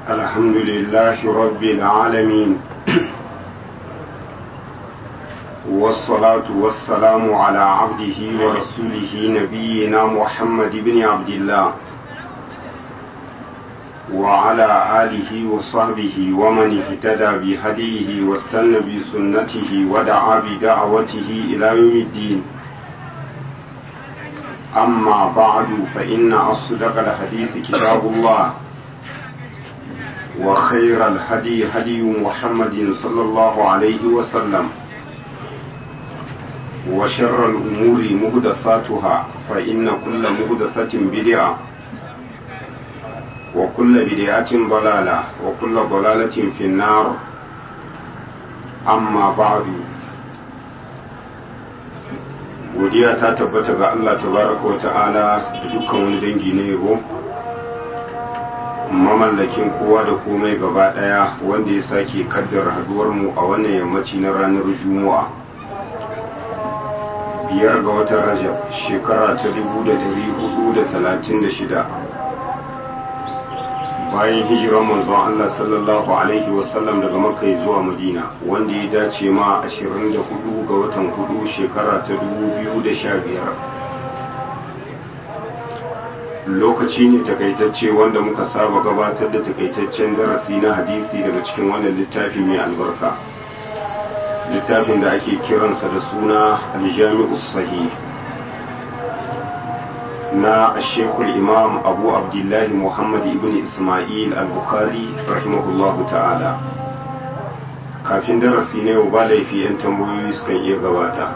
الحمد لله رب العالمين والصلاة والسلام على عبده ورسوله نبينا محمد بن عبد الله وعلى آله وصحبه ومن اهتدى بهديه واستنى بسنته ودعا بدعوته إلى يوم الدين أما بعد فإن أصدق الحديث كتاب الله وخير الهدي هدي محمد صلى الله عليه وسلم وشر الأمور مهدساتها فإن كل مهدسة بدعة وكل بدعة ضلالة وكل ضلالة في النار أما بعد godiya ta tabbata ga Allah tabaraka wa ta'ala da dukkan wani dangi na yabo mamallakin kowa da komai gaba daya wanda ya sake kaddara haduwar mu a wannan yammaci na ranar juma'a biyar ga watan rajab shekara ta 1436 bayan hijiran manzon Allah sallallahu alaihi wasallam daga makka zuwa madina wanda ya dace ma 24 ga watan hudu shekara ta 2015 lokaci ne takaitacce wanda muka saba gabatar da takaitaccen darasi na hadisi daga cikin wannan littafi mai albarka littafin da ake kiransa da suna aljami'us sahih na shekul imam abu abdullahi muhammad ibn ismail al-bukhari rahimahullahu ta'ala kafin darasi na yau ba laifi 'yan tambayoyi sukan iya gabata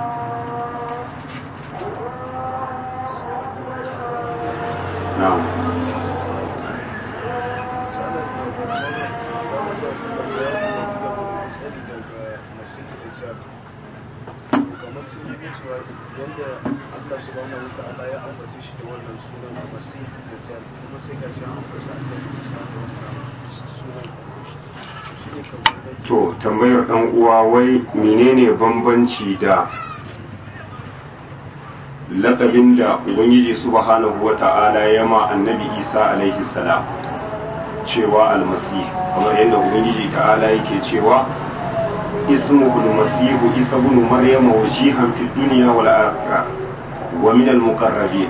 na'am kamar sun yi cewa yadda Allah subhanahu wa ta'ala ya ambace shi da wannan sunan a masih da jar kuma sai ga shi an ambace Allah Isa da wannan sunan shi ne kamar to tambayar dan uwa wai menene bambanci da lakabin da ubangiji subhanahu wa ta'ala ya ma annabi isa alaihi salam cewa almasih kamar yadda ubangiji ta'ala yake cewa اسمه المسيح عيسى بن مريم وجيها في الدنيا والآخرة ومن المقربين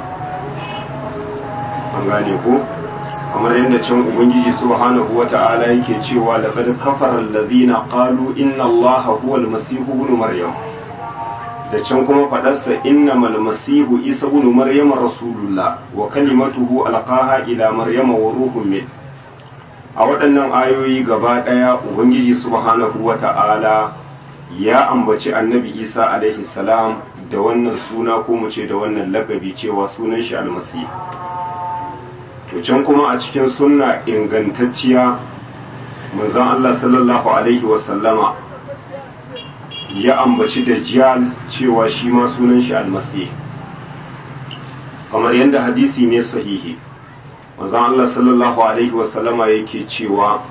an gane ko kamar yadda can ubangiji subhanahu wata'ala yake cewa laqad kafara allazina qalu inna allaha huwa almasih ibn maryam da can kuma fadarsa innamal masihu isa ibn maryam rasulullah wa kalimatuhu alqaha ila maryama wa ruhun min a waɗannan ayoyi gaba ɗaya ubangiji subhanahu wa ta'ala ya ambaci annabi isa alaihi salam da wannan suna ko mu ce da wannan lakabi cewa sunan shi almasi to can kuma a cikin sunna ingantacciya manzon Allah sallallahu alaihi wasallama ya ambaci dajjal cewa shi ma sunan shi almasi kamar yadda hadisi ne sahihi manzon Allah sallallahu alaihi wasallama yake cewa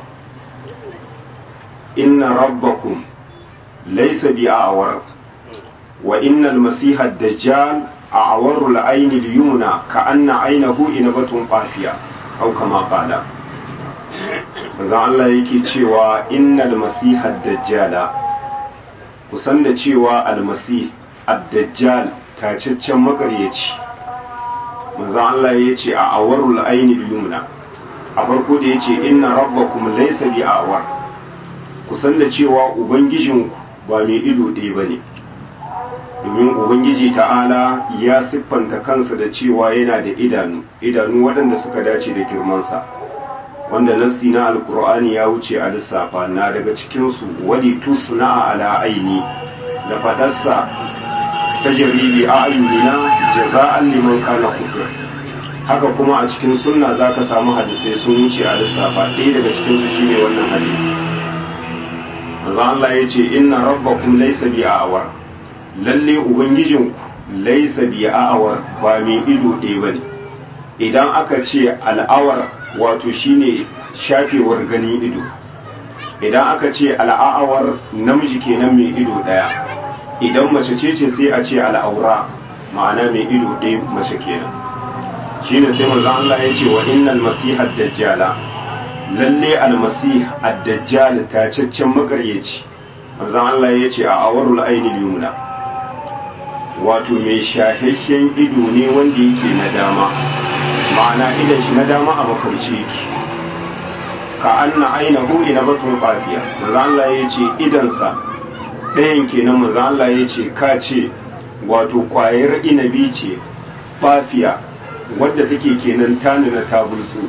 inna rabbakum laysa bi'awar wa innal masiha ad-dajjal a'waru al-ayni al-yumna ka'anna aynahu inabatun qafiya aw kama qala manzon Allah yake cewa innal masiha ad-dajjala kusan da cewa al-masih ad-dajjal tacaccen makaryaci manzon Allah ya ce a awarul aini yumna a farko da ya ce inna rabbakum laysa bi awar kusan da cewa ubangijinku ba mai ido ɗaya bane domin ubangiji ta'ala ya siffanta kansa da cewa yana da idanu idanu waɗanda suka dace da girmansa wanda nassi na alkur'ani ya wuce a lissafa na daga cikinsu wali tusna ala aini da faɗarsa tajribi a ayyuna jaza'an liman kana kufur haka kuma a cikin sunna zaka samu hadisai sun wuce a lissafa ɗaya daga cikin su shine wannan hadisi manzo Allah ya ce inna rabbakum laysa bi a'war lalle ubangijinku laysa bi a'war ba mai ido ɗaya bane idan aka ce al'awar wato shine shafewar gani ido idan aka ce al'awar namiji kenan mai ido ɗaya idan mace ce ce sai a ce al'aura ma'ana mai ido ɗaya mace kenan shine sai manzo Allah ya ce wa innal masihad dajjala lalle almasih ad-dajjal tacaccen makaryaci manzon Allah ya ce a awarul ainil yumna wato mai shahihyen ido ne wanda yake na dama ma'ana idan shi na dama a makarci yake ka anna ainihu ina batun qafiya manzon Allah ya ce idansa ɗayan kenan manzon Allah ya ce ka ce wato kwayar inabi ce bafiya wadda take kenan tani na tabulsu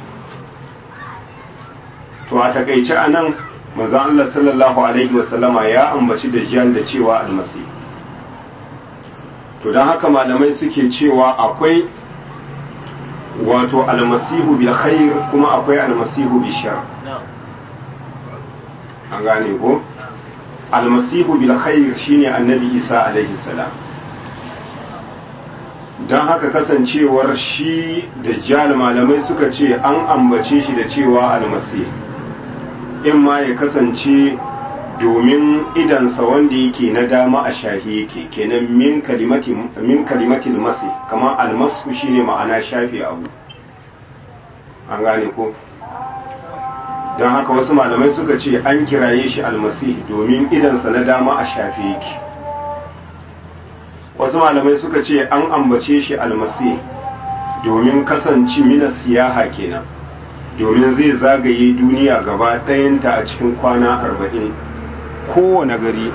to a takaice a nan manzon Allah sallallahu alaihi wasallama ya ambaci dajjal da cewa almasi to don haka malamai suke cewa akwai wato almasihu bil khair kuma akwai almasihu bil shar an gane ko almasihu bil khair shine annabi isa alaihi salam don haka kasancewar shi dajjal malamai suka ce an ambace shi da cewa almasihu in ma ya kasance domin idansa wanda yake na dama a shahi yake kenan min kalimatin masi kamar almasu shine ma'ana shafi abu an gane ko don haka wasu malamai suka ce an kiraye shi almasi domin idansa na dama a shafi yake wasu malamai suka ce an ambace shi almasi domin kasance mina siyaha kenan domin zai zagaye duniya gaba ɗayanta a cikin kwana arba'in kowane gari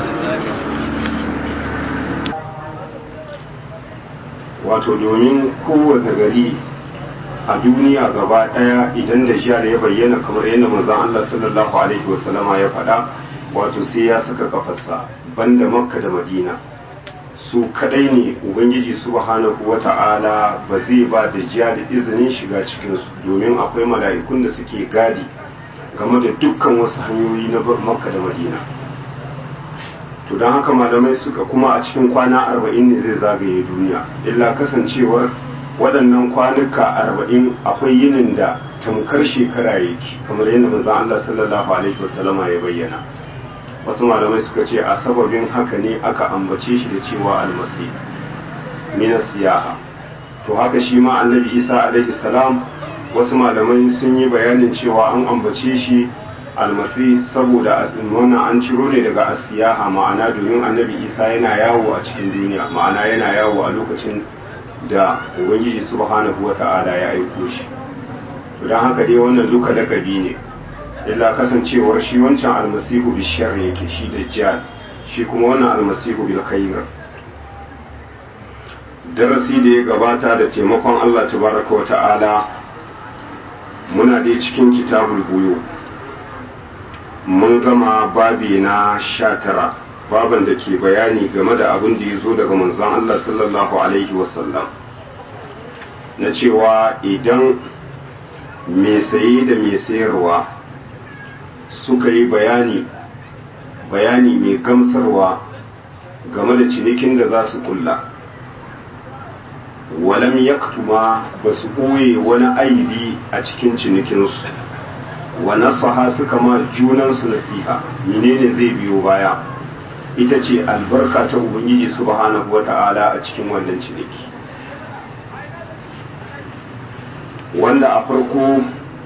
wato domin kowane gari a duniya gaba ɗaya idan da jiya ya bayyana kamar yadda manzon Allah sallallahu alaihi wasallama ya faɗa wato sai ya saka kafarsa banda makka da madina su kadai ne ubangiji subhanahu wata'ala ba zai ba da jiya da izinin shiga cikinsu domin akwai mala'ikun da suke gadi game da dukkan wasu hanyoyi na makka da madina to don haka malamai suka kuma a cikin kwana arba'in ne zai zagaye duniya illa kasancewar waɗannan kwanuka arba'in akwai yinin da tamkar shekara yake kamar yadda manzon Allah sallallahu alaihi wasallama ya bayyana wasu malamai suka ce a sababin haka ne aka ambace shi da cewa almasi min siyaha to haka shi ma annabi isa alaihi salam wasu malamai sun yi bayanin cewa an ambace shi almasi saboda wannan an ciro ne daga asiyaha ma'ana domin annabi isa yana yawo a cikin duniya ma'ana yana yawo a lokacin da ubangiji subhanahu wata'ala ya aiko shi to don haka dai wannan duka lakabi ne illa kasancewar shi wancan almasihu bi shar yake shi dajjal shi kuma wannan almasihu bil khair darasi da ya gabata da taimakon Allah tabaraka wa ta'ala muna dai cikin kitabul buyu mun gama babi na sha tara baban da ke bayani game da abin da ya zo daga manzon Allah sallallahu alaihi wasallam na cewa idan mai saye da mai sayarwa suka yi bayani bayani mai gamsarwa game da cinikin da za su kulla walam yaktuma ba su ɓoye wani aibi a cikin cinikinsu wa nasaha suka ma junansu nasiha menene zai biyo baya ita ce albarka ta ubangiji subhanahu wata'ala a cikin wannan ciniki wanda a farko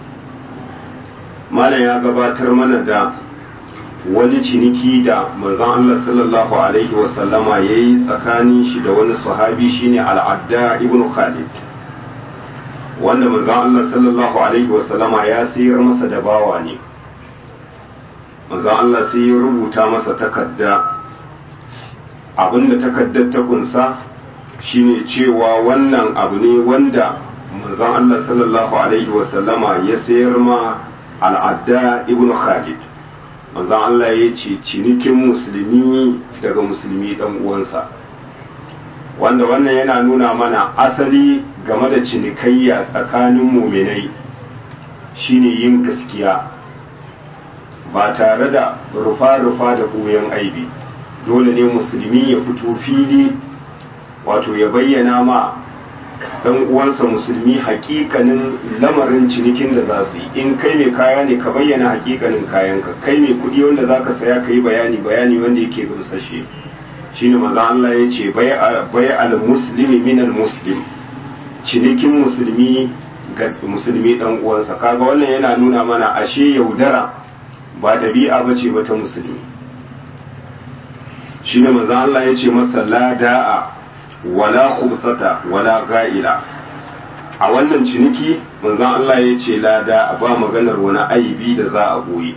malam ya gabatar mana da wani ciniki da manzon Allah sallallahu alaihi wasallama ya yi tsakanin shi da wani sahabi shine al'adda ibn Khalid wanda manzon Allah sallallahu alaihi wasallama ya sayar masa da bawa ne manzon Allah sai ya rubuta masa takarda abinda takaddar ta kunsa shine cewa wannan abu ne wanda manzon Allah sallallahu alaihi wasallama ya sayar ma al'adda ibn Khalid manzon Allah ya ce cinikin musulmi daga musulmi dan uwansa wanda wannan yana nuna mana asali game da cinikayya tsakanin muminai shine yin gaskiya ba tare da rufa-rufa da koyon aibi dole ne musulmi ya fito fili wato ya bayyana ma dan uwansa musulmi hakikanin lamarin cinikin da za su yi in kai mai kaya ne ka bayyana hakikanin kayanka kai mai kudi wanda za ka saya ka yi bayani bayani wanda yake gamsashe shine maza Allah ya ce bai al muslimi min al muslim cinikin musulmi ga musulmi dan uwansa kaga wannan yana nuna mana ashe yaudara ba dabi'a bace ba ta musulmi shine manzo Allah ya ce masa la da'a wala khubsata wala ga'ila a wannan ciniki manzon Allah ya ce la da'a ba maganar wani aibi da za a boye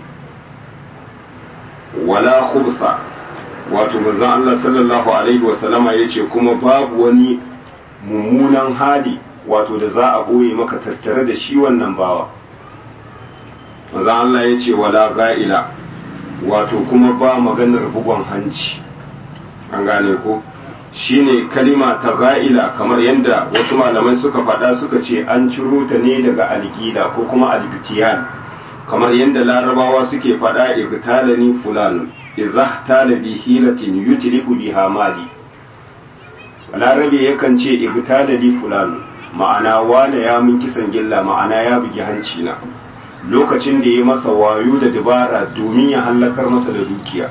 wala khubsa wato manzon Allah sallallahu alaihi wasallama ya ce kuma babu wani mummunan hali wato da za a boye maka tattare da shi wannan bawa manzon Allah ya ce wala ga'ila wato kuma ba maganar bugon hanci an gane ko shine kalima ta ga'ila kamar yadda wasu malamai suka faɗa suka ce an ciro ta ne daga algila ko kuma algitiyan kamar yadda larabawa suke faɗa igtalani fulan idza tala bi hilatin yutlifu biha mali larabe yakan ce igtalani fulan ma'ana wane ya mun kisan gilla ma'ana ya bugi hanci na lokacin da ya masa wayo da dabara domin ya hallakar masa da dukiya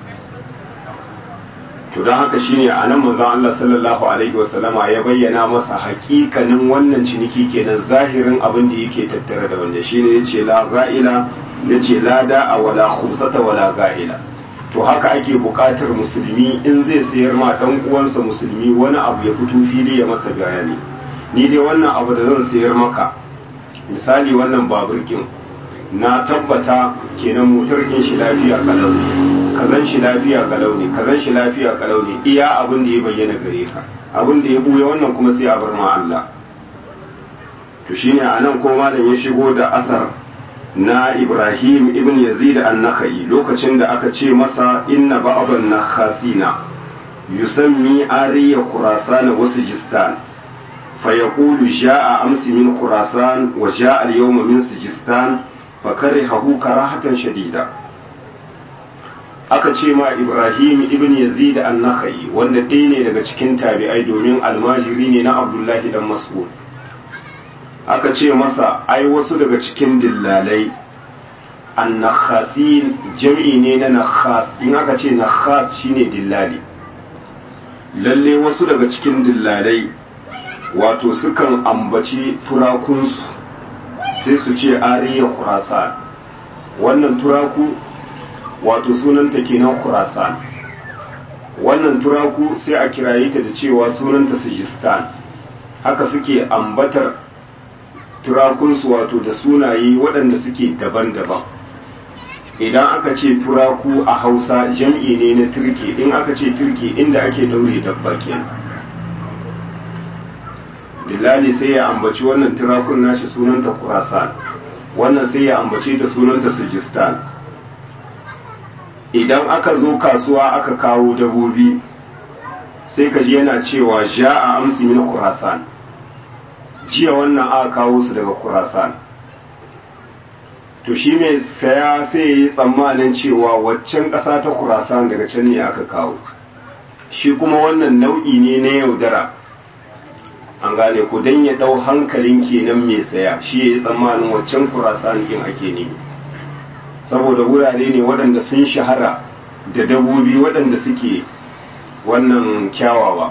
to don haka shine a nan manzon Allah sallallahu alaihi wasallama ya bayyana masa hakikanin wannan ciniki kenan zahirin abin da yake tattare da wanda shine yace la ga'ila yace la da'a wala khumsata wala ga'ila to haka ake buƙatar musulmi in zai sayar ma dan uwansa musulmi wani abu ya fito fili ya masa bayani ni dai wannan abu da zan sayar maka misali wannan babur na tabbata kenan motar kin shi lafiya kalau ne kazan shi lafiya kalau ne kazan shi lafiya kalau ne iya abin da ya bayyana gare ka abin da ya buya wannan kuma sai a bar ma Allah to shine anan ko malam ya shigo da asar na Ibrahim ibn Yazid an-Nakhai lokacin da aka ce masa inna ba'dan nakhasina yusammi ariya khurasan wa sijistan فيقول جاء أمس من خراسان وجاء اليوم من سجستان فكرهه كراهة شديدة aka ce ma Ibrahim ibn Yazid an-Nakhai wanda ɗaya ne daga cikin tabi'ai domin almajiri ne na Abdullahi dan Mas'ud aka ce masa ai wasu daga cikin dillalai an-nakhasin jam'i ne na nakhas in aka ce nakhas shine dillali lalle wasu daga cikin dillalai wato sukan ambaci turakunsu sai su ce ariya khurasan wannan turaku wato sunanta kenan khurasan wannan turaku sai a kiraye ta da cewa sunanta sijistan haka suke ambatar turakunsu wato da sunaye waɗanda suke daban-daban idan aka ce turaku a hausa jam'i ne na turke in aka ce turke inda ake daure dabba kenan Dillali sai ya ambaci wannan turakun nashi sunanta Khurasan wannan sai ya ambace ta sunanta Sijistan idan aka zo kasuwa aka kawo dabobi sai ka ji yana cewa ja'a amsi min Khurasan jiya wannan aka kawo su daga Khurasan to shi mai saya sai ya yi tsammanin cewa waccan ƙasa ta Khurasan daga can ne aka kawo shi kuma wannan nau'i ne na yaudara an gane ku dan ya dau hankalin kenan mai saya shi ya yi tsammanin waccan kurasan kin ake ne saboda wurare ne waɗanda sun shahara da dabobi waɗanda suke wannan kyawawa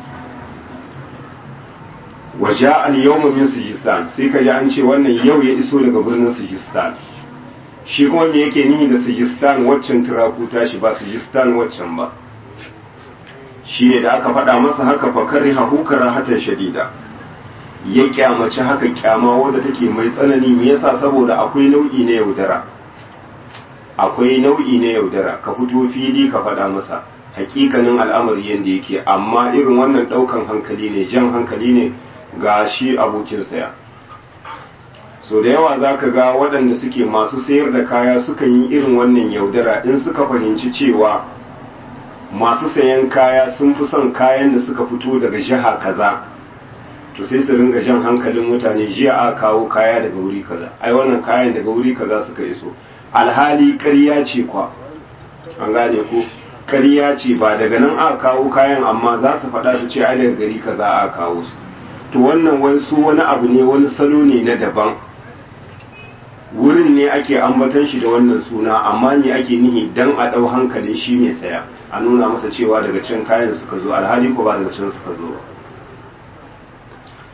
waje al yawma min sijistan sai ka ji an ce wannan yau ya iso daga birnin sijistan shi kuma me yake nihi da sijistan waccan turaku tashi ba sijistan waccan ba shi ne da aka faɗa masa haka fakari hahu karahatan shadida ya kyamaci haka kyama wadda take mai tsanani me yasa saboda akwai nau'i na yaudara akwai nau'i na yaudara ka fito fili ka faɗa masa hakikanin al'amari yadda yake amma irin wannan ɗaukan hankali ne jan hankali ne ga shi abokin saya so da yawa za ka ga waɗanda suke masu sayar da kaya sukan yi irin wannan yaudara in suka fahimci cewa masu sayan kaya sun fi son kayan da suka fito daga jiha kaza to sai su ringa jan hankalin mutane jiya a kawo kaya daga wuri kaza ai wannan kayan daga wuri kaza suka iso alhali ƙarya ce kwa an gane ko ƙarya ce ba daga nan aka kawo kayan amma za su faɗa su ce ai daga gari kaza aka kawo su to wannan wasu wani abu ne wani salo ne na daban wurin ne ake ambatan shi da wannan suna amma ne ake nihi dan a ɗau hankalin shi mai saya a nuna masa cewa daga can kayan suka zo alhali ko ba daga can suka zo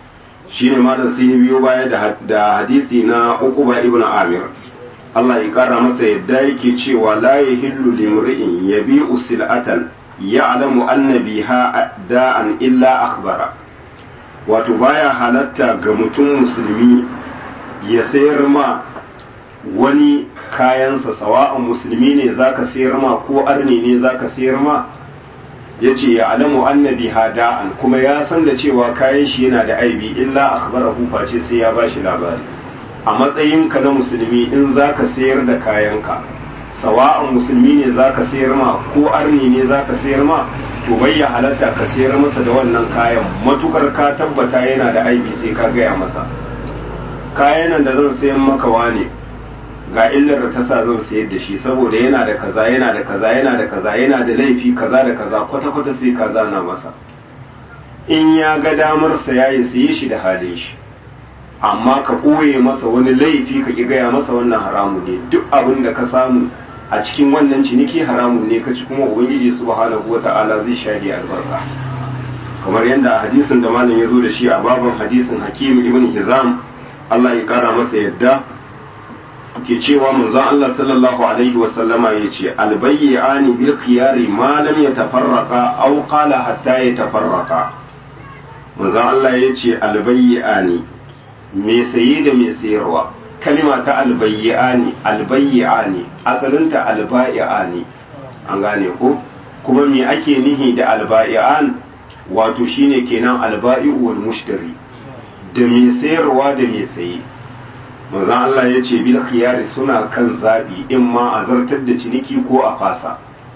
shine malam sai ya biyo baya da hadisi na Uqba ibn Amir Allah ya kara masa yadda yake cewa la yahillu limri'in yabi'u sil'atan ya'lamu anna biha da'an illa akhbara wato baya halatta ga mutum musulmi ya sayar ma wani kayansa sawa'an musulmi ne zaka sayar ma ko arni ne zaka sayar ma yace ya alamu annabi hada'an kuma ya san da cewa kayan shi yana da aibi illa akhbarahu face sai ya bashi labari a matsayinka na musulmi in zaka sayar da kayanka sawa'an musulmi ne zaka sayar ma ko arni ne zaka sayar ma to bai ya halatta ka sayar masa da wannan kayan matukar ka tabbata yana da aibi sai ka gaya masa kayan da zan sayan maka wane ga illar da ta sa zan sayar da shi saboda yana da kaza yana da kaza yana da kaza yana da laifi kaza da kaza kwata-kwata sai ka zana masa in ya ga damar saya ya saye shi da halin shi amma ka ɓoye masa wani laifi ka ki gaya masa wannan haramu ne duk abin da ka samu a cikin wannan ciniki haramun ne ka ci kuma ubangiji subhanahu wata'ala zai shage albarka kamar yadda a hadisin da malam ya zo da shi a babban hadisin hakim ibn hizam Allah ya kara masa yadda ke cewa manzon Allah sallallahu alaihi wa sallama yace albayyani bil khiyari ma lam yatafarraqa aw qala hatta yatafarraqa manzon Allah yace albayyani me saye da me sayarwa kalima ta albayyani albayyani asalinta albayyani an gane ko kuma me ake nihi da albayyan wato shine kenan alba'i'u wal mushtari da me sayarwa da me saye manzon Allah ya ce bil khiyari suna kan zabi in ma a zartar da ciniki ko a fasa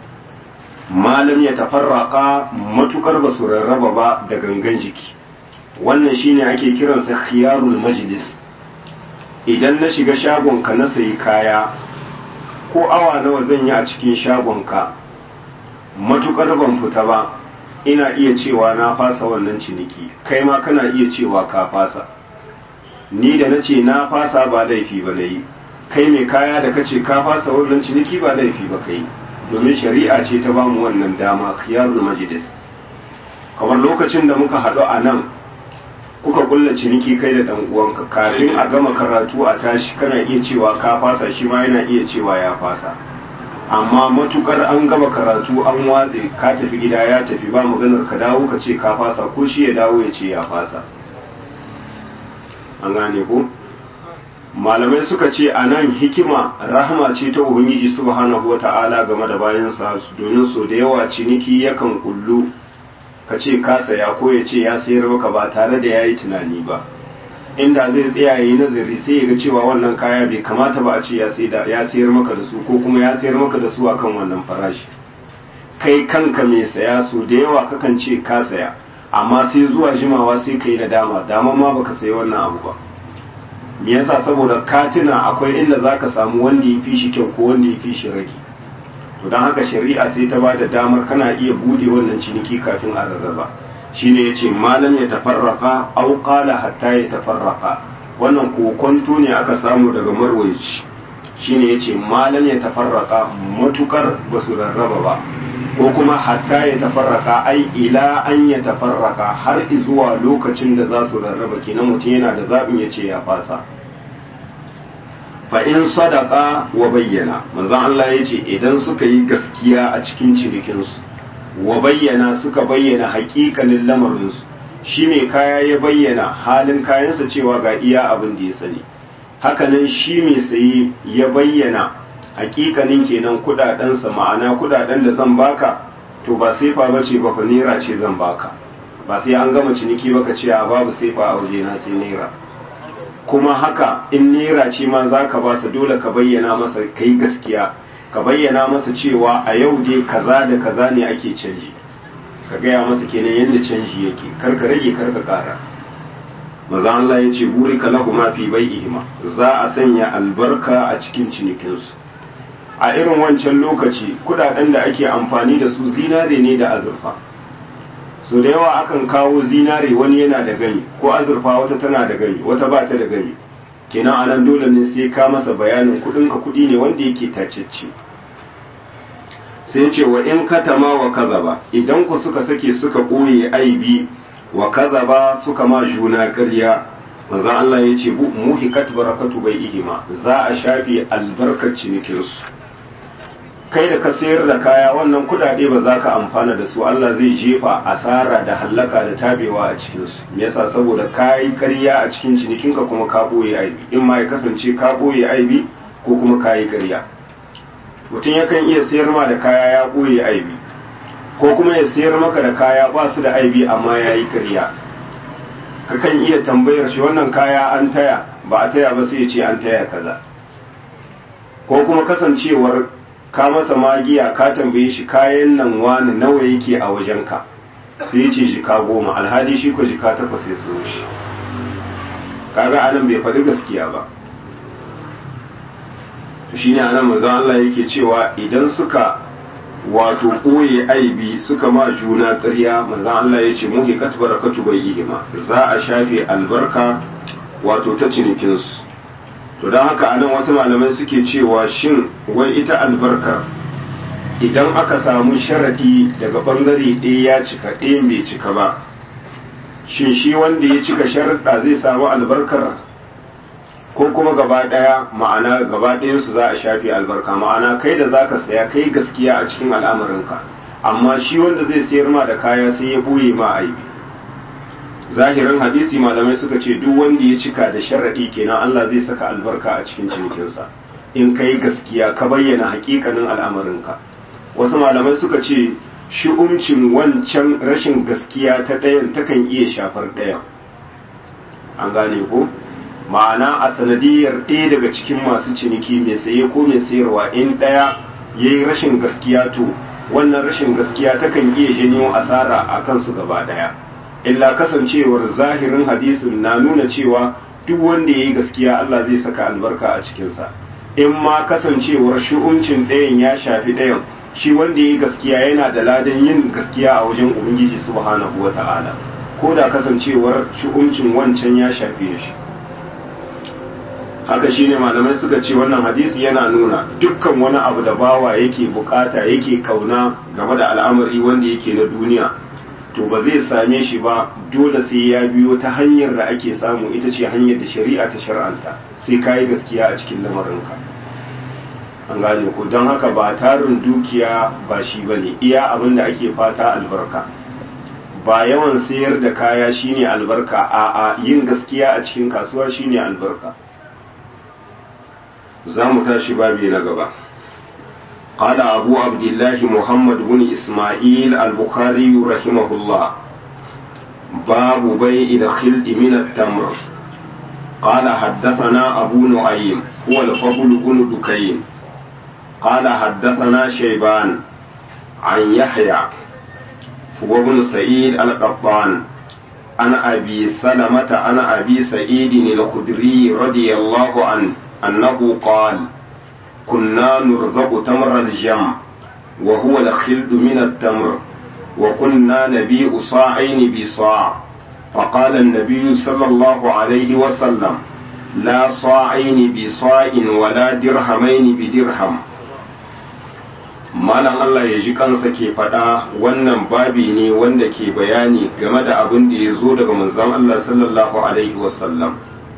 malam ya tafarraka matukar ba su rarraba ba da gangan jiki wannan shine ake kiransa khiyarul majlis idan na shiga shagonka na sayi kaya ko awa nawa zan yi a cikin shagonka matukar ban fita ba ina iya cewa na fasa wannan ciniki kai ma kana iya cewa ka fasa ni da na ce na fasa ba laifi ba na yi kai mai kaya da kace ka fasa wannan ciniki ba laifi ba kai domin shari'a ce ta bamu wannan dama khiyarul majlis kamar lokacin da muka haɗu a nan kuka kulla ciniki kai da dan uwanka kafin a gama karatu a tashi kana iya cewa ka fasa shi ma yana iya cewa ya fasa amma matukar an gama karatu an watse ka tafi gida ya tafi ba maganar ka dawo ka ce ka fasa ko shi ya dawo ya ce ya fasa an gane ko malamai suka ce a nan hikima rahama ce ta ubangiji subhanahu wa ta'ala game da bayansa domin so da yawa ciniki yakan kullu ka ce ka saya ko ya ce ya sayar maka ba tare da ya yi tunani ba inda zai tsaya yi nazari sai ya ga cewa wannan kaya bai kamata ba a ce ya sayar maka da su ko kuma ya sayar maka da su akan wannan farashi kai kanka mai saya so da yawa kakan ce ka saya amma sai zuwa jimawa sai ka yi nadama dama ma baka sayi wannan abu ba me yasa saboda katina akwai inda zaka samu wanda ya fi shi kyau ko wanda ya fi shi rage to don haka shari'a sai ta bada damar kana iya bude wannan ciniki kafin a rarraba shine yace malam ya tafarraka aw qala hatta ya tafarraka wannan kokonto ne aka samu daga marwayi shine yace malam ya tafarraka matukar basu rarraba ba ko kuma hatta ya tafarraka ai ila an ya tafarraka har zuwa lokacin da za su rarraba kenan mutum yana da zaɓin ya ce ya fasa fa in sadaka wa bayyana manzon Allah ya ce idan suka yi gaskiya a cikin cinikinsu wa bayyana suka bayyana haƙiƙanin lamarinsu shi mai kaya ya bayyana halin kayansa cewa ga iya abin da ya sani hakanan shi mai saye ya bayyana hakikanin kenan kudadensa ma'ana kudaden da zan baka to ba sefa ba ce ba fa naira ce zan baka ba sai an gama ciniki baka ce a babu sefa a waje na sai naira kuma haka in naira ce ma za ka basa dole ka bayyana masa kai gaskiya ka bayyana masa cewa a yau dai kaza da kaza ne ake canji ka gaya masa kenan yadda canji yake kar ka rage kar ka kara maza Allah ya ce buri ka lahu ma fi bai'ihima za a sanya albarka a cikin cinikinsu a irin wancan lokaci kudaden da ake amfani da su zinare ne da azurfa so da yawa akan kawo zinare wani yana da gani ko azurfa wata tana da gani wata ba ta da gani kenan anan dole ne sai ka masa bayanin kudin ka kudi ne wanda yake tacecce sai ce wa in katama wa kazaba idan ku suka sake suka ɓoye aibi wa kazaba suka ma juna ƙarya manzo Allah ya ce muhikat barakatu bai ihima za a shafe albarkar cinikinsu kai da ka sayar da kaya wannan kudade ba za ka amfana da su Allah zai jefa asara da hallaka da tabewa a cikinsu me yasa saboda ka yi ƙarya a cikin cinikinka kuma ka ɓoye aibi in ma ya kasance ka ɓoye aibi ko kuma ka yi ƙarya mutum yakan iya sayar ma da kaya ya ɓoye aibi ko kuma ya sayar maka da kaya ba su da aibi amma ya yi ƙarya kakan iya tambayar shi wannan kaya an taya ba a taya ba sai ya ce an taya kaza ko kuma kasancewar ka masa magiya ka tambaye shi kayan nan wani nawa yake a wajenka sai ya ce jika goma alhali shi ko jika takwas ya so shi kaga anan bai faɗi gaskiya ba shi ne anan manzon Allah yake cewa idan suka wato ɓoye aibi suka ma juna ƙarya manzon Allah ya ce muhi kat barakatu bai ihima za a shafe albarka wato ta cinikinsu to don haka anan wasu malamai suke cewa shin wai ita albarkar idan aka samu sharadi daga bangare ɗaya ya cika ɗaya bai cika ba shin shi wanda ya cika sharaɗa zai samu albarkar ko kuma gaba ɗaya ma'ana gaba ɗayansu za a shafe albarka ma'ana kai da zaka saya kai gaskiya a cikin al'amarinka amma shi wanda zai sayar ma da kaya sai ya ɓoye ma aibi zahirin hadisi malamai suka ce duk wanda ya cika da sharaɗi kenan Allah zai saka albarka a cikin cinikinsa in kai gaskiya ka bayyana hakikanin al'amarinka wasu malamai suka ce shi'umcin wancan rashin gaskiya ta ɗayan takan iya shafar ɗayan an gane ko ma'ana a sanadiyar ɗaya daga cikin masu ciniki mai saye ko mai sayarwa in ɗaya ya yi rashin gaskiya to wannan rashin gaskiya takan iya janyo asara a kansu gaba ɗaya illa kasancewar zahirin hadisin na nuna cewa duk wanda ya yi gaskiya Allah zai saka albarka a cikinsa in ma kasancewar shi'uncin ɗayan ya shafi ɗayan shi wanda ya yi gaskiya yana da ladan yin gaskiya a wajen ubangiji subhanahu wa ta'ala ko da kasancewar shi'uncin wancan ya shafe shi haka shine malamai suka ce wannan hadisi yana nuna dukkan wani abu da bawa yake bukata yake kauna game da al'amari wanda yake na duniya to ba zai same shi ba dole sai ya biyo ta hanyar da ake samu ita ce hanyar da shari'a ta shar'anta sai ka yi gaskiya a cikin lamarinka an gane ku don haka ba tarin dukiya ba shi ba ne iya abin da ake fata albarka ba yawan sayar da kaya shine albarka a a yin gaskiya a cikin kasuwa shine albarka za mu tashi babi na gaba قال أبو عبد الله محمد بن إسماعيل البخاري رحمه الله باب بيع الخلد من التمر قال حدثنا أبو نعيم هو الفضل بن دكين قال حدثنا شيبان عن يحيى هو بن سعيد القطان عن أبي سلمة عن أبي سعيد الخدري رضي الله عنه أنه قال كنا نرزق تمر الجمع وهو الخلد من التمر وكنا نبيع صاعين بصاع فقال النبي صلى الله عليه وسلم لا صاعين بصاع ولا درهمين بدرهم malam Allah ya ji kansa ke faɗa wannan babi ne wanda ke bayani game da abin da ya zo daga manzon Allah sallallahu alaihi wasallam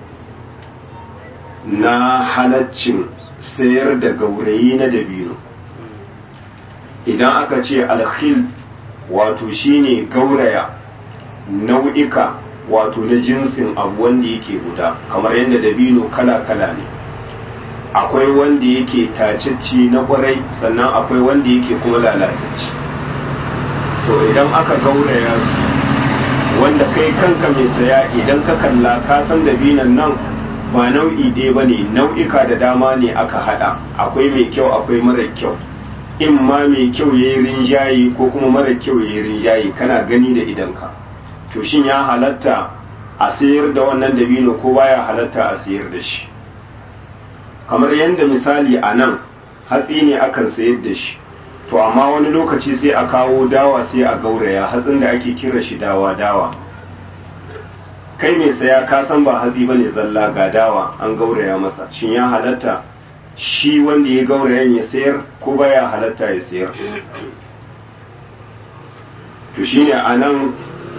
na halaccin sayar da gaurayi na dabino idan aka ce alkhil wato shine gauraya nau'ika wato na jinsin abu wanda yake guda kamar yadda dabino kala-kala ne akwai wanda yake tacicci na kwarai sannan akwai wanda yake kuma lalatacci to idan aka gauraya su wanda kai kanka mai saya idan ka kalla ka san dabinan nan ba nau'i ɗaya ba ne nau'ika da dama ne aka haɗa akwai mai kyau akwai mara kyau in ma mai kyau ya yi rinjaye ko kuma mara kyau ya yi rinjaye kana gani da idanka to shin ya halatta a sayar da wannan dabino ko baya halatta a sayar da shi kamar yadda misali a nan hatsi ne akan sayar da shi to amma wani lokaci sai a kawo dawa sai a gauraya hatsin da ake kira shi dawa dawa kai mai saya ka san ba hatsi ba ne zalla ga dawa an gauraya masa shin ya halatta shi wanda ya gaurayan ya sayar ko baya halatta ya sayar to shine a nan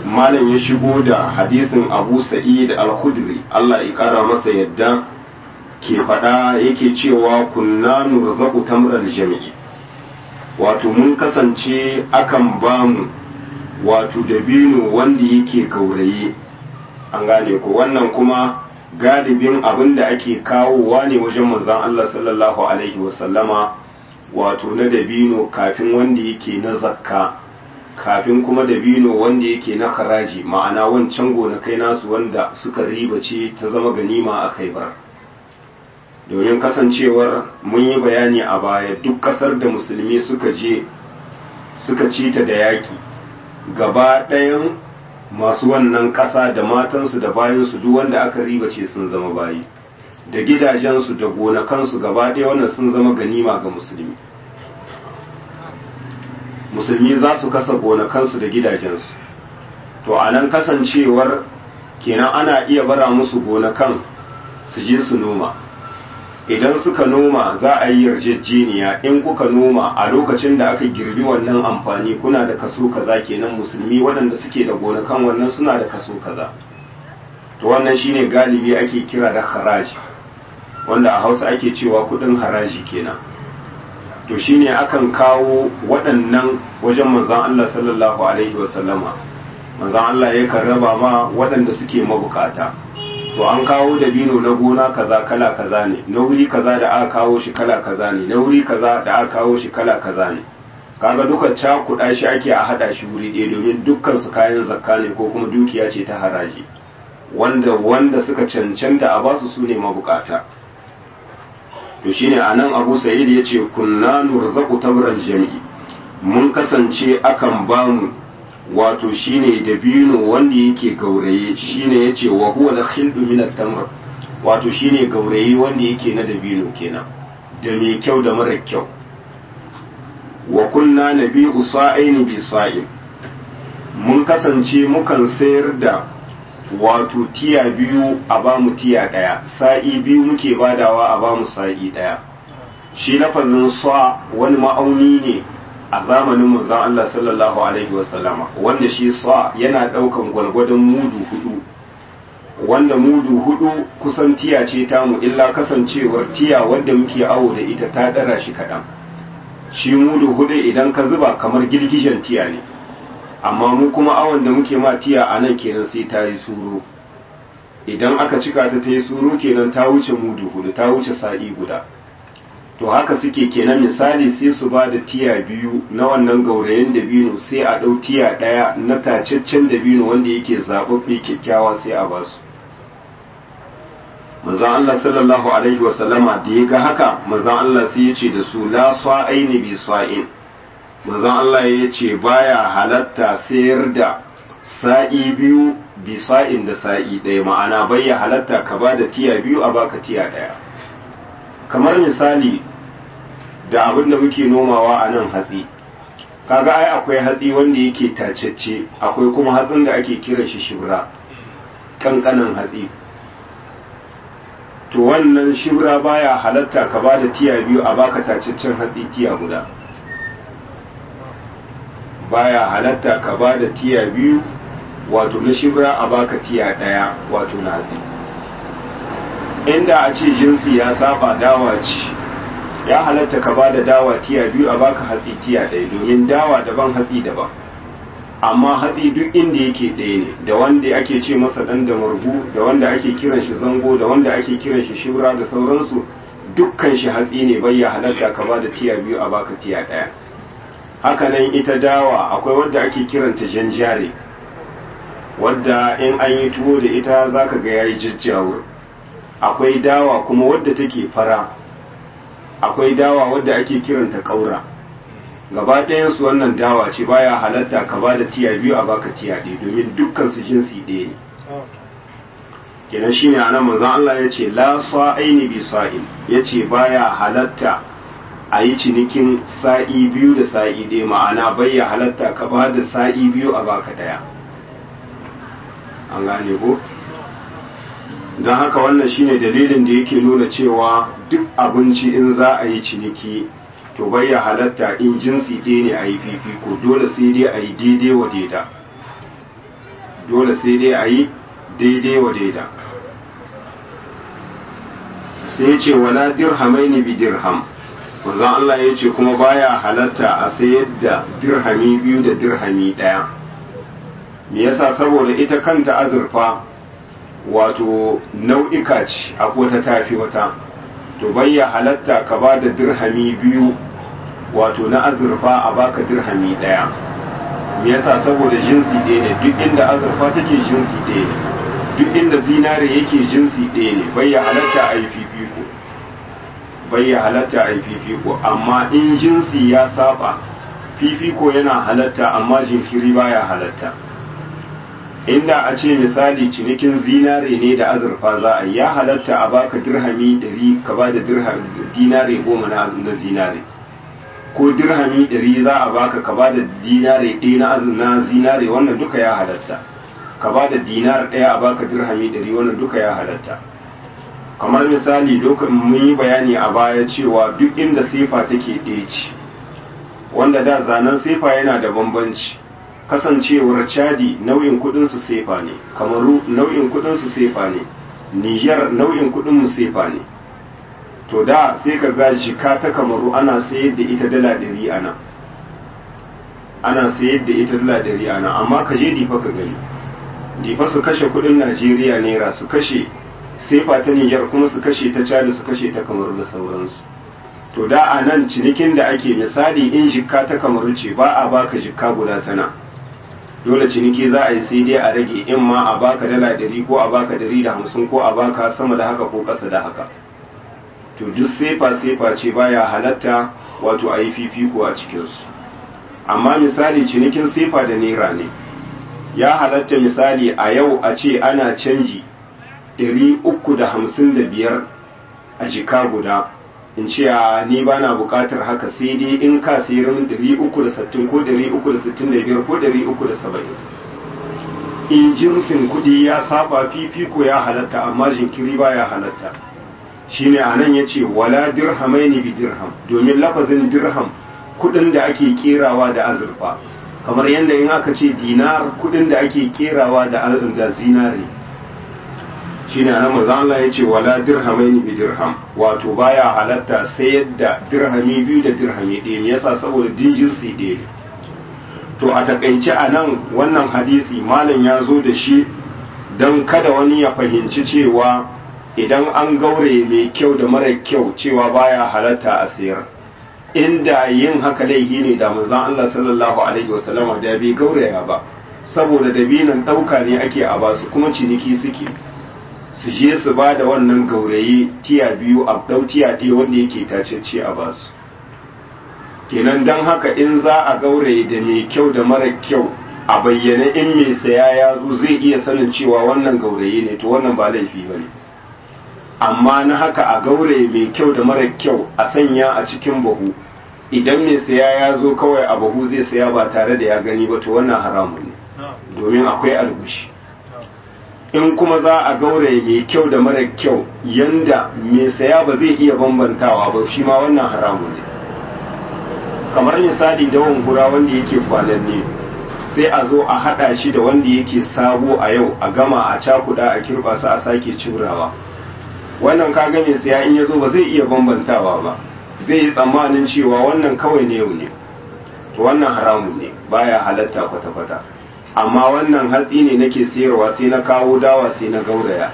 malam ya shigo da hadisin abu sa'id al-khudri Allah ya kara masa yadda ke faɗa yake cewa kunna nurzaku tamral jami'i wato mun kasance akan bamu wato dabino wanda yake gauraye an gane ko wannan kuma galibin abin da ake kawowa ne wajen manzon Allah sallallahu alaihi wasallama wato na dabino kafin wanda yake na zakka kafin kuma dabino wanda yake na haraji ma'ana wancan gonakai nasu wanda suka riba ce ta zama ganima a khaibar domin kasancewar mun yi bayani a baya duk kasar da musulmi suka je suka ci ta da yaki gaba ɗayan masu wannan ƙasa da matansu da bayansu duk wanda aka riba ce sun zama bayi da gidajensu da gonakansu gaba ɗaya wannan sun zama ganima ga musulmi musulmi za su kasa gonakansu da gidajensu to a nan kasancewar kenan ana iya bara musu gonakan su je su noma idan suka noma za a yi yarjejeniya in kuka noma a lokacin da aka girbi wannan amfani kuna da kaso kaza kenan musulmi waɗanda suke da gonakan wannan suna da kaso kaza to wannan shine galibi ake kira da haraji wanda a hausa ake cewa kudin haraji kenan to shine akan kawo waɗannan wajen manzon Allah sallallahu alaihi wasallama manzon Allah yakan raba ma waɗanda suke mabukata to an kawo dabino na gona kaza kala kaza ne na wuri kaza da aka kawo shi kala kaza ne na wuri kaza da aka kawo shi kala kaza ne kaga duka cakuɗa shi ake a haɗa shi wuri ɗaya domin dukkan su kayan zakka ne ko kuma dukiya ce ta haraji wanda wanda suka cancanta a basu su ne mabukata to shine anan Abu Sa'id yace kunna nurzaqu tabral jami'i mun kasance akan bamu wato shine dabino wanda yake gauraye shine yace wa huwa al-khildu min at-tamr wato shine gauraye wanda yake na dabino kenan da mai kyau da mara kyau wa kunna nabi'u sa'aini bi sa'in mun kasance mukan sayar da wato tiya biyu a ba mu tiya ɗaya sa'i biyu muke badawa a ba mu sa'i ɗaya shi lafazin sa wani ma'auni ne a zamanin manzon Allah sallallahu alaihi wasallama wanda shi sa yana ɗaukan gwalgwadon mudu hudu wanda mudu hudu kusan tiya ce tamu illa kasancewar tiya wadda muke awo da ita ta ɗara shi kaɗan shi mudu hudu idan ka zuba kamar girgijen tiya ne amma mu kuma awon da muke ma tiya a nan kenan sai ta yi suro idan aka cika ta ta yi suro kenan ta wuce mudu hudu ta wuce sa'i guda to haka suke kenan misali sai su ba da tiya biyu na wannan gaurayen dabino sai a ɗau tiya ɗaya na tacaccen dabino wanda yake zaɓaɓɓe kyakkyawa sai a ba su manzon Allah sallallahu alaihi wa sallama da ya ga haka manzon Allah sai ya ce da su la sa'aini bi sa'in manzon Allah ya ce baya halatta sayar da sa'i biyu bi sa'in da sa'i ɗaya ma'ana bai ya halatta ka ba da tiya biyu a baka tiya ɗaya kamar misali da abin da muke nomawa a nan hatsi kaga ai akwai hatsi wanda yake tacecce akwai kuma hatsin da ake kira shi shibra kankanan hatsi to wannan shibra baya halatta ka ba da tiya biyu a baka tacaccen hatsi tiya guda baya halatta ka ba da tiya biyu wato na shibra a baka tiya daya wato na hatsi inda a ce jinsi ya saba dawa ce ya halatta ka ba da dawa tiya biyu a baka hatsi tiya ɗaya domin dawa daban hatsi daban amma hatsi duk inda yake ɗaya ne da wanda ake ce masa ɗan da margu da wanda ake kiran shi zango da wanda ake kiran shi shibra da sauransu dukkan shi hatsi ne bai ya halatta ka ba da tiya biyu a baka tiya ɗaya hakanan ita dawa akwai wadda ake kiranta janjare wadda in an yi tuwo da ita zaka ga yayi jajjawur akwai dawa kuma wadda take fara akwai dawa wadda ake kiranta ƙaura gaba ɗayansu wannan dawa ce baya halatta ka ba da tiya biyu a baka tiya ɗaya domin dukkan su jinsi ɗaya ne kenan shine anan manzon Allah ya ce la sa'aini bi sa'in ya ce baya halatta a yi cinikin sa'i biyu da sa'i ɗaya ma'ana bayya halatta ka ba da sa'i biyu a baka ɗaya an gane ko don haka wannan shine dalilin da yake nuna cewa duk abinci in za a yi ciniki to bayya halatta in jinsi ɗaya ne a yi fifiko dole sai dai a yi daidai wa daida dole sai dai a yi daidai wa daida sai ce wala dirhamaini bi dirham manzon Allah ya ce kuma baya halatta a sayar da dirhami biyu da dirhami ɗaya me yasa saboda ita kanta azurfa wato nau'ika ce a wata tafi wata to bayya halatta ka ba da dirhami biyu wato na azurfa a baka dirhami ɗaya me yasa saboda jinsi ɗaya ne duk inda azurfa take jinsi ɗaya ne duk inda zinare yake jinsi ɗaya ne bayya halatta a yi fifiko bayya halatta a yi fifiko amma in jinsi ya saba fifiko yana halatta amma jinkiri baya halatta inda a ce misali cinikin zinare ne da azurfa za a yi ya halatta a baka dirhami ɗari ka ba da dinare goma na zinare ko dirhami ɗari za a baka ka ba da dinare ɗaya na zinare wannan duka ya halatta ka ba da dinar ɗaya a baka dirhami ɗari wannan duka ya halatta kamar misali lokacin mun yi bayani a baya cewa duk inda sefa take ɗaya ce wanda da zanen sefa yana da bambanci kasancewar chadi nau'in kudinsu sefa ne kamaru nau'in kudinsu sefa ne niger nau'in kudinmu sefa ne to da sai ka ga jika ta kamaru ana sayar da ita dala ɗari ana ana sayar da ita dala ɗari ana amma ka je difa ka gani difa su kashe kudin najeriya naira su kashe sefa ta niger kuma su kashe ta chadi su kashe ta kamaru da sauransu to da a nan cinikin da ake misali in jikka ta kamaru ce ba a baka jikka guda tana dole ciniki za a yi sai dai a rage in ma a baka dala ɗari ko a baka ɗari da hamsin ko a baka sama da haka ko ƙasa da haka to duk sefa sefa ce baya halatta wato a yi fifiko a cikinsu amma misali cinikin sefa da naira ne ya halatta misali a yau a ce ana canji ɗari uku da hamsin da biyar a jika guda in ce a ni ba na bukatar haka sai dai in ka sirin 360 ko 365 ko 370 in jinsin kudi ya saba fifiko ya halatta amma jinkiri ba ya halatta shine a nan ya ce wala dirhamai ne bi dirham domin lafazin dirham kudin da ake kerawa da azurfa kamar yadda in aka ce dinar kudin da ake kerawa da zinare shi ne nan maza Allah ya ce wala dirhamaini bi dirham wato baya halatta sayar da dirhami biyu da dirhami ɗaya me yasa saboda din jinsi ɗaya ne to a takaice a nan wannan hadisi malam ya zo da shi don kada wani ya fahimci cewa idan an gaure mai kyau da mara kyau cewa baya halatta a sayar inda yin haka laifi ne da manzon Allah sallallahu alaihi wasallama da bai gauraya ba saboda dabinan ɗauka ne ake a basu kuma ciniki suke su je su ba da wannan gaurayi tiya biyu a ɗau tiya ɗaya wanda yake tacece a basu kenan don haka in za a gauraye da mai kyau da mara kyau a bayyane in mai saya ya zo zai iya sanin cewa wannan gauraye ne to wannan ba laifi ba ne amma na haka a gauraye mai kyau da mara kyau a sanya a cikin bahu idan mai saya ya zo kawai a bahu zai saya ba tare da ya gani ba to wannan haramun ne domin akwai algushi in kuma za a gauraye mai kyau da mara kyau yanda mai saya ba zai iya bambantawa ba shi ma wannan haramun ne kamar misali dawon gura wanda yake kwananne sai a zo a hada shi da wanda yake sabo a yau a gama a cakuda a kirba su a sake curawa wannan kaga mai saya in ya zo ba zai iya bambantawa ba zai yi tsammanin cewa wannan kawai ne yau ne to wannan haramun ne baya halatta kwata-kwata amma wannan hatsi ne nake sayarwa sai na kawo dawa sai na gauraya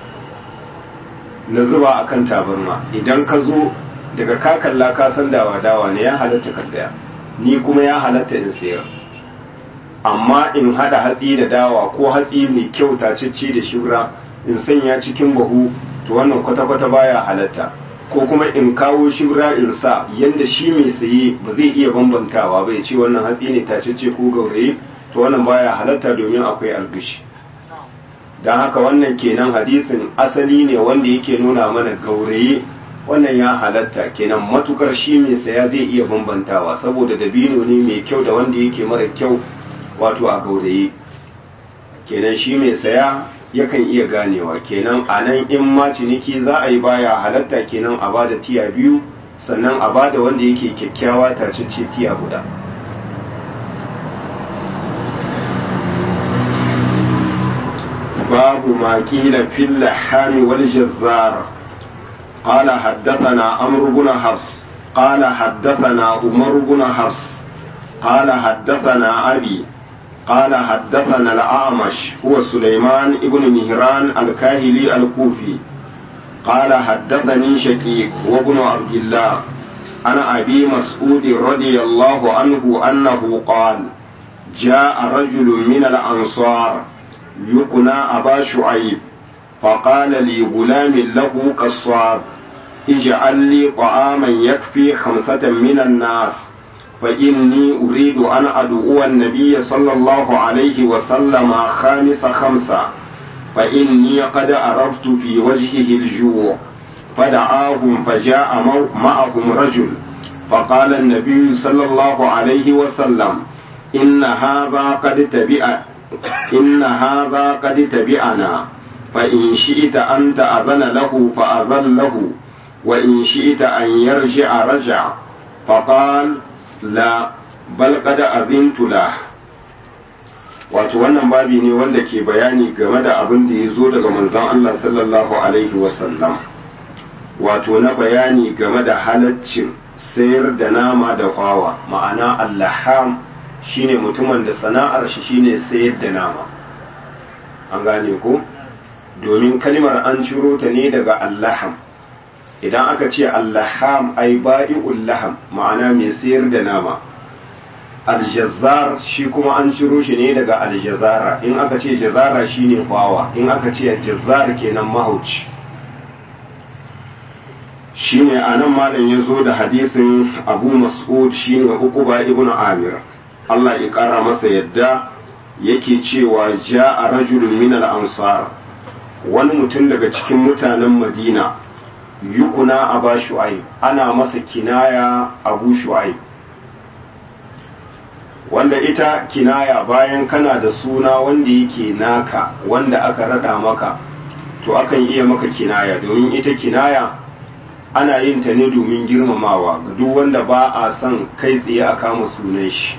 na zuba akan tabarma idan ka zo daga ka kalla ka san dawa dawa ne ya halatta ka saya ni kuma ya halatta in sayar amma in hada hatsi da dawa ko hatsi mai kyau tacicci da shura in sanya cikin bahu to wannan kwata-kwata baya halatta ko kuma in kawo shura in sa yanda shi mai saye ba zai iya bambantawa bai ce wannan hatsi ne tacicce ko gauraye to wannan baya halatta domin akwai algushi don haka wannan kenan hadisin asali ne wanda yake nuna mana gauraye wannan ya halatta kenan matukar shi mai saya zai iya bambantawa saboda dabino ne mai kyau da wanda yake mara kyau wato a gauraye kenan shi mai saya yakan iya ganewa kenan a nan in ma ciniki za a yi baya halatta kenan a bada tiya biyu sannan a bada wanda yake kyakkyawa tacece tiya guda باب ما قيل في اللحام والجزار قال حدثنا عمرو بن حفص قال حدثنا عمر بن حفص قال حدثنا أبي قال حدثنا الأعمش هو سليمان بن مهران الكاهلي الكوفي قال حدثني شقيق وابن عبد الله أنا أبي مسعود رضي الله عنه أنه قال جاء رجل من الأنصار يقنى أبا شعيب فقال لي غلام له قصاب اجعل لي طعاما يكفي خمسة من الناس فإني أريد أن أدعو النبي صلى الله عليه وسلم خامس خمسة فإني قد عرفت في وجهه الجوع فدعاهم فجاء معهم رجل فقال النبي صلى الله عليه وسلم إن هذا قد تبع إن هذا قد تبعنا فإن شئت أن تأذن له فأذن له وإن شئت أن يرجع رجع فقال لا bal qad azintu la wato wannan babi ne wanda ke bayani game da abin da ya zo daga manzon Allah sallallahu alaihi wasallam wato na bayani game da halaccin sayar da nama da kwawa ma'ana allaham shine mutumin da sana'ar shi shine sayar da nama an gane ko domin kalmar an ciro ta ne daga allaham idan aka ce allaham ai ba'i'ul laham ma'ana mai sayar da nama aljazzar shi kuma an ciro shi ne daga aljazara in aka ce jazara shine kwawa in aka ce jazzar kenan mahauci shine anan malam ya zo da hadisin abu mas'ud shine uquba ibn amir Allah ya kara masa yadda yake cewa ja'a rajulun min al-ansar wani mutum daga cikin mutanen madina yukuna aba shu'aib ana masa kinaya abu shu'aib wanda ita kinaya bayan kana da suna wanda yake naka wanda aka rada maka to akan iya maka kinaya domin ita kinaya ana yin ta ne domin girmamawa ga duk wanda ba a son kai tsaye a kama sunan shi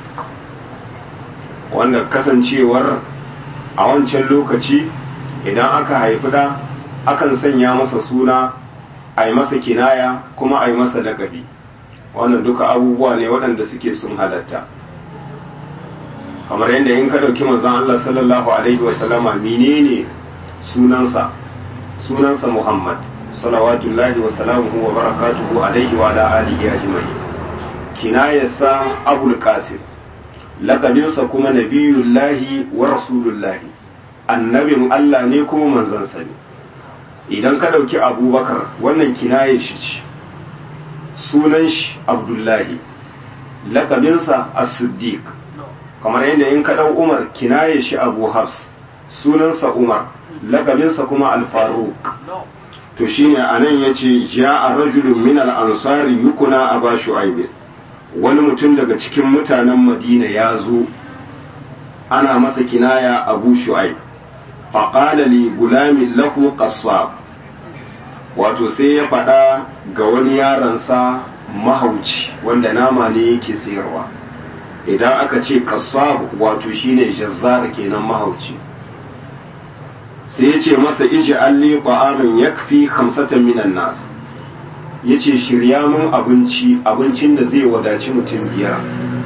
wanda kasancewar a wancan lokaci idan aka haifi da akan sanya masa suna a yi masa kinaya kuma a yi masa lakabi wannan duka abubuwa ne waɗanda suke sun halatta kamar yadda in ka ɗauki manzon Allah sallallahu alaihi wasallama menene sunansa sunansa Muhammad salawatullahi wa salamuhu wa barakatuhu alaihi wa ala alihi ajma'in kinayarsa Abul Qasim lakabinsa kuma nabiyullahi wa rasulullahi annabin Allah ne kuma manzansa ne idan ka ɗauki abubakar wannan kinayar shi ce sunan shi abdullahi lakabinsa as-siddiq kamar yadda in ka ɗau umar kinayar shi abu hafs sunansa umar lakabinsa kuma al-faruq to shine anan yace ja'a rajulun min al-ansari yukuna aba shu'aib wani mutum daga cikin mutanen madina ya zo ana masa kinaya abu shu'aib faƙala li gulamin lahu qassab wato sai ya faɗa ga wani yaransa mahauci wanda nama ne yake sayarwa idan aka ce qassab wato shine jazzar kenan mahauci sai ya ce masa iji alli ta'amin yakfi khamsatan minan nas yace shirya mun abinci abincin da zai wadaci mutum biyar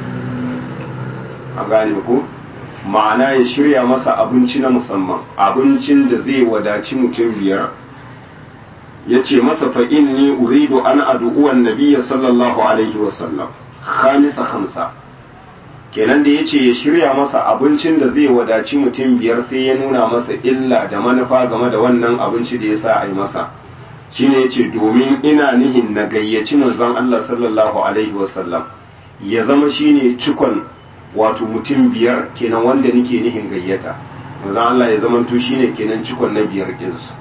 a gane ko ma'ana ya shirya masa abinci na musamman abincin da zai wadaci mutum biyar ya ce masa fa inni uridu an adu'uwan nabiyya sallallahu alaihi wasallam khamisa khamsa kenan da ya ce ya shirya masa abincin da zai wadaci mutum biyar sai ya nuna masa illa da manufa game da wannan abinci da ya sa a yi masa shine ya ce domin ina nihin na gayyaci manzon Allah sallallahu alaihi wasallam ya zama shine cikon wato mutum biyar kenan wanda nake nihin gayyata manzon Allah ya zama to shine kenan cikon na biyar ɗinsu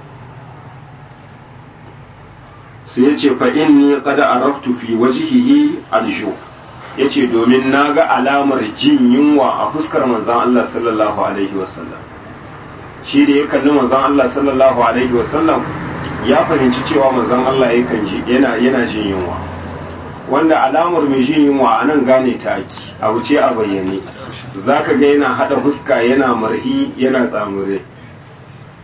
sai ya ce fa inni qad araftu fi wajhihi alju yace domin naga alamar jin yunwa a fuskar manzon Allah sallallahu alaihi wasallam shi da ya kalli manzon Allah sallallahu alaihi wasallam ya fahimci cewa manzon Allah yakan ji yana yana jin yunwa wanda alamar mai jin yunwa a nan gane ta aki a wuce a bayyane zaka ga yana hada fuska yana marhi yana tsamure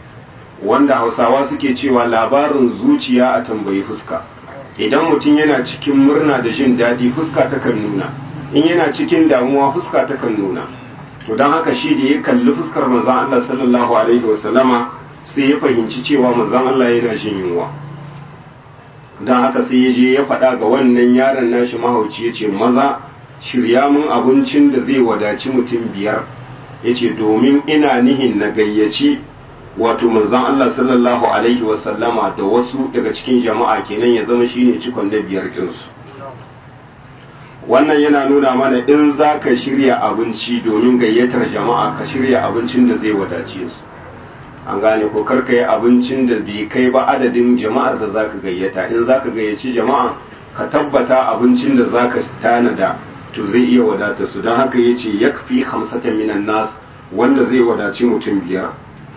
wanda hausawa suke cewa labarin zuciya a tambayi fuska idan mutum yana cikin murna da jin daɗi fuska takan nuna in yana cikin damuwa fuska takan nuna to don haka shi da ya kalli fuskar manzon Allah sallallahu alaihi wasallama sai ya fahimci cewa manzon Allah yana jin yunwa don haka sai ya je ya faɗa ga wannan yaron nashi mahauci ya ce maza shirya mun abincin da zai wadaci mutum biyar ya ce domin ina nihin na gayyaci wato manzon Allah sallallahu alaihi wasallama da wasu daga cikin jama'a kenan ya zama shine cikon na biyar ɗinsu wannan yana nuna mana in za ka shirya abinci domin gayyatar jama'a ka shirya abincin da zai wadace su an gane ko karka yi abincin da bai kai ba adadin jama'ar da za ka gayyata in za ka gayyaci jama'a ka tabbata abincin da za ka tanada to zai iya wadata su don haka ya ce ya fi hamsatan minan nas wanda zai wadaci mutum biyar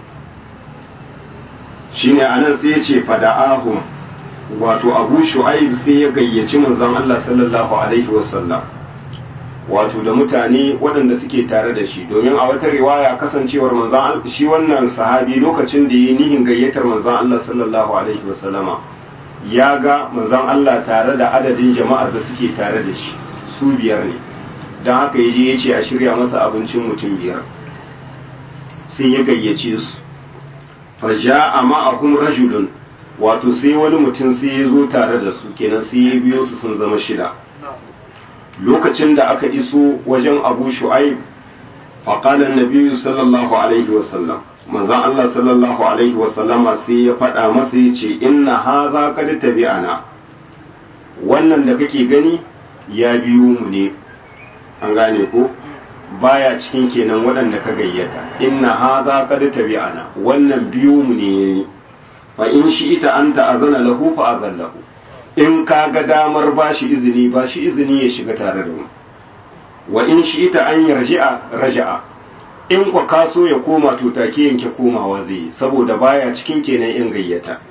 shine anan sai ya ce fada'ahum wato abu shu'aib sai ya gayyaci manzon Allah sallallahu alaihi wasallam wato da mutane waɗanda suke tare da shi domin a wata riwaya kasancewar manzon shi wannan sahabi lokacin da yi nihin gayyatar manzon Allah sallallahu alaihi wasallama ya ga manzon Allah tare da adadin jama'ar da suke tare da shi su biyar ne don haka ya je ya ce a shirya masa abincin mutum biyar sai ya gayyace su fa ja'a ma'ahum rajulun wato sai wani mutum sai ya zo tare da su kenan sai ya biyo su sun zama shida lokacin da aka iso wajen abu shu'aib faƙalar nabiyu sallallahu alaihi wasallam manzan Allah sallallahu alaihi wasallama sai ya faɗa masa ya ce inna haza kad tabi'ana wannan da kake gani ya biyo mu ne an gane ko baya cikin kenan waɗanda ka gayyata inna haza kad tabi'ana wannan biyo mu ne yayi fa in shi ita an ta'azana lahu fa azan lahu in ka ga damar ba shi izini ba shi izini ya shiga tare da mu wa in shi ita an yarji'a raja'a in kwa kaso ya koma to take yanke komawa zai yi saboda baya cikin kenan in gayyata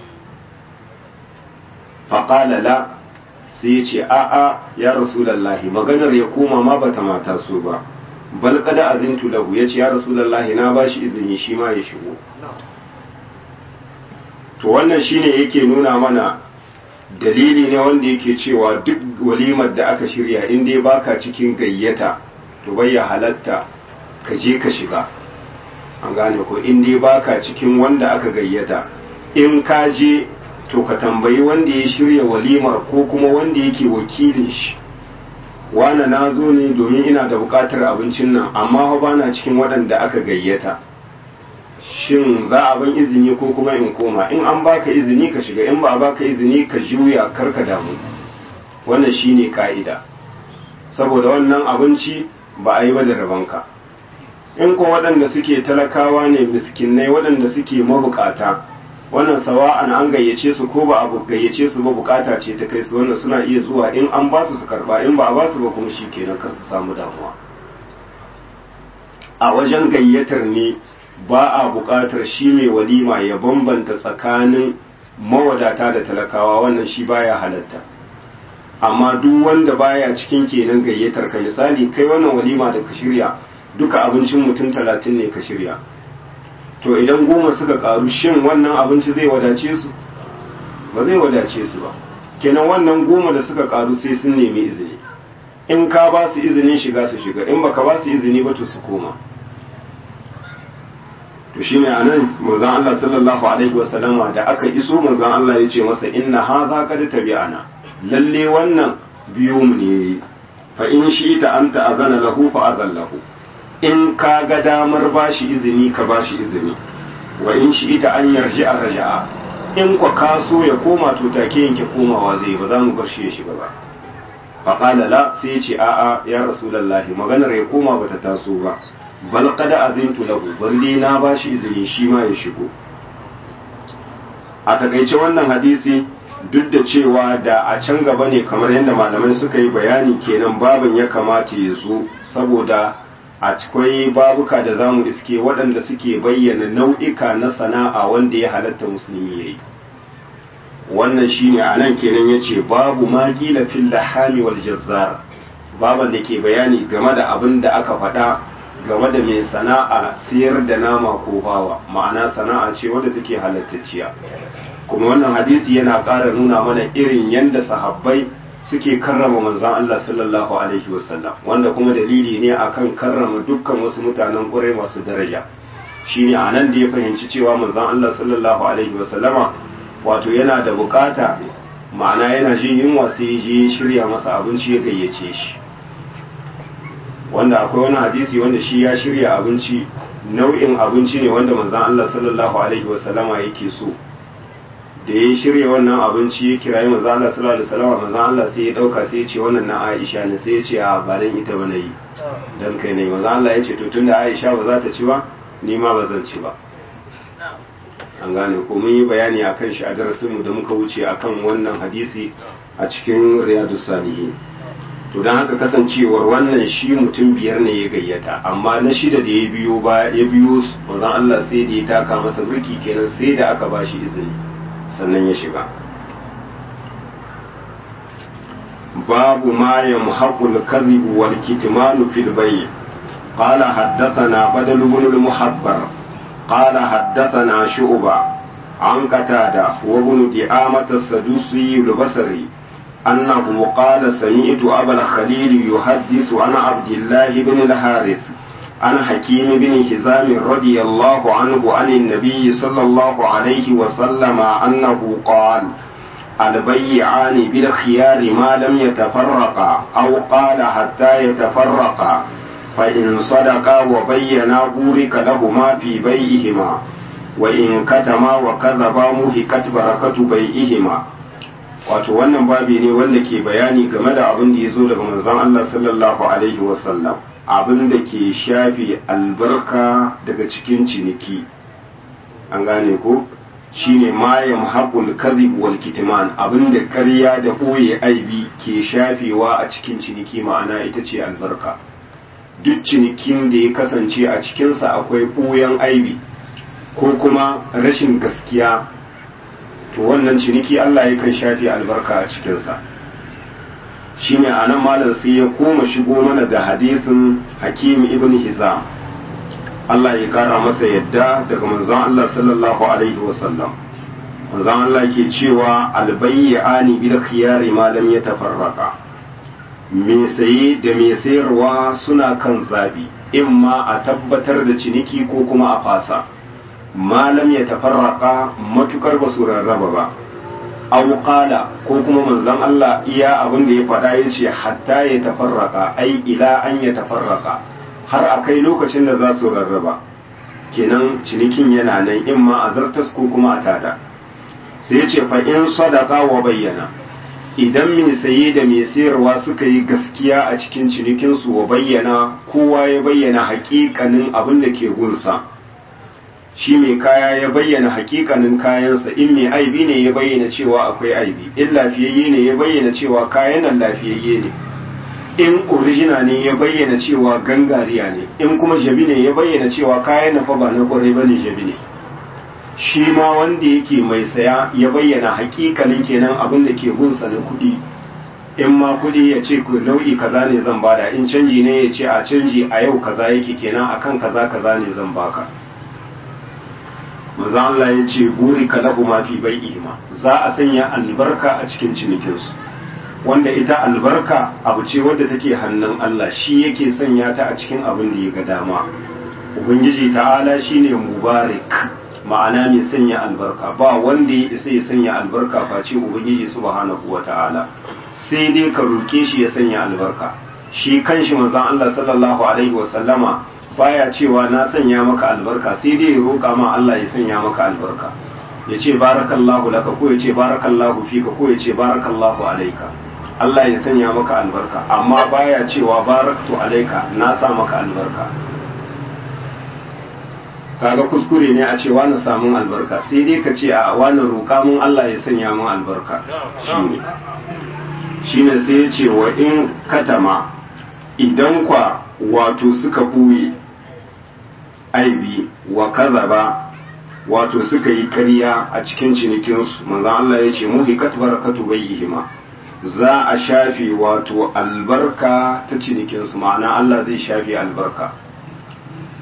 faƙala la sai ya ce a'a ya rasulallahi maganar ya koma ma bata mata so ba bal kada azintu lahu ya ce ya rasulallahi na ba shi izini shi ma ya shigo to wannan shine yake nuna mana dalili ne wanda yake cewa duk walimar da aka shirya in dai baka cikin gayyata to bai ya halatta ka je ka shiga an gane ko in dai baka cikin wanda aka gayyata in ka je to ka tambayi wanda ya shirya walimar ko kuma wanda yake wakilin shi wana na zo ne domin ina da bukatar abincin nan amma ba na cikin waɗanda aka gayyata shin za a ban izini ko kuma in koma in an baka izini ka shiga in ba a baka izini ka juya kar ka damu wannan shine ka'ida saboda wannan abinci ba a yi ba da rabanka in kuma waɗanda suke talakawa ne miskinai waɗanda suke mabukata wannan sawa'an an gayyace su ko ba a gayyace su ba bukata ce ta kai su wannan suna iya zuwa in an ba su su karba in ba a ba su ba kuma shi kenan kar su samu damuwa a wajen gayyatar ne ba a buƙatar shi mai walima ya bambanta tsakanin mawadata da talakawa wannan shi baya halatta amma duk wanda baya cikin kenan gayyatar ka misali kai wannan walima da ka shirya duka abincin mutum talatin ne ka shirya to idan goma suka karu shin wannan abinci zai wadace su ba zai wadace su ba kenan wannan goma da suka karu sai sun nemi izini in ka ba su izinin shiga su shiga in baka ba su izini ba to su koma to shine anan manzon Allah sallallahu alaihi wasallama da aka iso manzon Allah ya ce masa inna hadha qad tabi'ana lalle wannan biyu mu ne fa in shi ta anta azana lahu fa azan lahu in ka ga damar bashi izini ka bashi izini wa in shi ita an yarji a raja'a in kwa kaso ya koma to take yanke komawa zai ba za mu bar shi ya shiga ba faƙala la sai ya ce a'a ya rasulallahi maganar ya koma bata taso ba bal qad azintu lahu balle na bashi izini shi ma ya shigo a takaice wannan hadisi duk da cewa da a can gaba ne kamar yadda malamai suka yi bayani kenan babin ya kamata ya zo saboda akwai babuka da zamu iske waɗanda suke bayyana nau'ika na sana'a wanda ya halatta musulmi ya yi wannan shine a nan kenan ya ce babu ma kila fil lahami wal jazzar baban da ke bayani game da abin da aka faɗa game da mai sana'a sayar da nama ko bawa ma'ana sana'a ce wadda take halattacciya kuma wannan hadisi yana ƙara nuna mana irin yadda sahabbai suke karrama manzon Allah sallallahu alaihi wasallam wanda kuma dalili ne akan karrama dukkan wasu mutanen ƙurai masu daraja shine a nan da ya fahimci cewa manzon Allah sallallahu alaihi wasallama wato yana da bukata ma'ana yana jin yunwa sai ya je shirya masa abinci ya gayyace shi wanda akwai wani hadisi wanda shi ya shirya abinci nau'in abinci ne wanda manzon Allah sallallahu alaihi wasallama yake so da ya shirya wannan abinci ya kirayi manzon Allah sallallahu alaihi wasallama manzon Allah sai ya dauka sai ya ce wannan na Aisha ne sai ya ce a ba dan ita ba yi dan kai ne manzon Allah ya ce to tunda Aisha ba za ta ci ba ni ma ba zan ci ba an gane ko mun yi bayani akan shi a darasin mu da muka wuce akan wannan hadisi a cikin riyadus salihin to don haka kasancewar wannan shi mutum biyar ne ya gayyata amma na shida da ya biyo ba ya biyo su manzon Allah sai da ya taka masa burki kenan sai da aka ba shi izini sannan ya shiga babu ma yamhaqul kadhib wal kitman fil bay قال حدثنا بدل بن المحبر قال حدثنا شعبة عن قتادة وابن دعامة السدوسي البصري أنه قال سمعت أبا الخليل يحدث عن عبد الله بن الحارث عن حكيم بن حزام رضي الله عنه عن النبي صلى الله عليه وسلم أنه قال البيعان بالخيار ما لم يتفرقا أو قال حتى يتفرقا فإن صدقا وبينا بورك لهما في بيئهما وإن كتما وكذبا مهكت بركة بيئهما wato wannan babi ne wanda ke bayani game da abin da ya zo daga manzon Allah sallallahu alaihi wasallam abin da ke shafi albarka daga cikin ciniki an gane ko shine ma yamhaqul kadhib wal kitman abin da ƙarya da ɓoye aibi ke shafewa a cikin ciniki ma'ana ita ce albarka duk cinikin da ya kasance a cikinsa akwai ɓoyen aibi ko kuma rashin gaskiya to wannan ciniki Allah yakan shafe albarka a cikinsa shine a nan malam sai ya koma shigo mana da hadisin hakim ibn hizam Allah ya kara masa yadda daga manzon Allah sallallahu alaihi wasallam manzon Allah ke cewa albayyani bil khiyari ma lam yatafarraqa me saye da me sayarwa suna kan zabi imma a tabbatar da ciniki ko kuma a fasa malam ya tafarraka matukar ba su rarraba ba aw qala ko kuma manzon Allah iya abin da ya faɗa ya ce hatta ya tafarraka ai ila an ya tafarraka har a kai lokacin da za su rarraba kenan cinikin yana nan in ma a zartas ko kuma a tada sai ya ce fa in sadaka wa bayyana idan mai saye da mai sayarwa suka yi gaskiya a cikin cinikinsu wa bayyana kowa ya bayyana hakikanin abin da ke gunsa shi mai kaya ya bayyana hakikanin kayansa in mai aibi ne ya bayyana cewa akwai aibi in lafiyayye ne ya bayyana cewa kayan nan lafiyayye ne in original ne ya bayyana cewa gangariya ne in kuma jabi ne ya bayyana cewa kayan na fa ba na kwarai ba ne jabi ne shi ma wanda yake mai saya ya bayyana hakikalin kenan abin da ke gunsa na kuɗi in ma kuɗi ya ce ku nau'i kaza ne zan bada in canji ne ya ce a canji a yau kaza yake kenan akan kaza kaza ne zan baka maza Allah ya ce buri ka lahu ma fi bai'ihima za a sanya albarka a cikin cinikinsu wanda ita albarka abu ce wadda take hannun Allah shi yake sanya ta a cikin abin da ya ga dama ubangiji ta'ala shine mubarak ma'ana mai sanya albarka ba wanda ya isa ya sanya albarka face ubangiji subhanahu wata'ala sai dai ka roke shi ya sanya albarka shi kanshi manzon Allah sallallahu alaihi wasallama baya cewa na sanya maka albarka sai dai ya roƙa ma Allah ya sanya maka albarka ya ce barakallahu laka ko ya ce barakallahu fika ko ya ce barakallahu alaika Allah ya sanya maka albarka amma baya cewa baraktu alaika na sa maka albarka kaga kuskure ne a ce wani samun albarka sai dai ka ce a wani roƙa mun Allah ya sanya mun albarka shine shine sai ya ce wa in katama idan kwa wato suka ɓuye aibi wa kazaba wato suka yi ƙarya a cikin cinikinsu manzan Allah ya ce muhikat barakatu bayyihima za a shafe wato albarka ta cinikinsu ma'ana Allah zai shafe albarka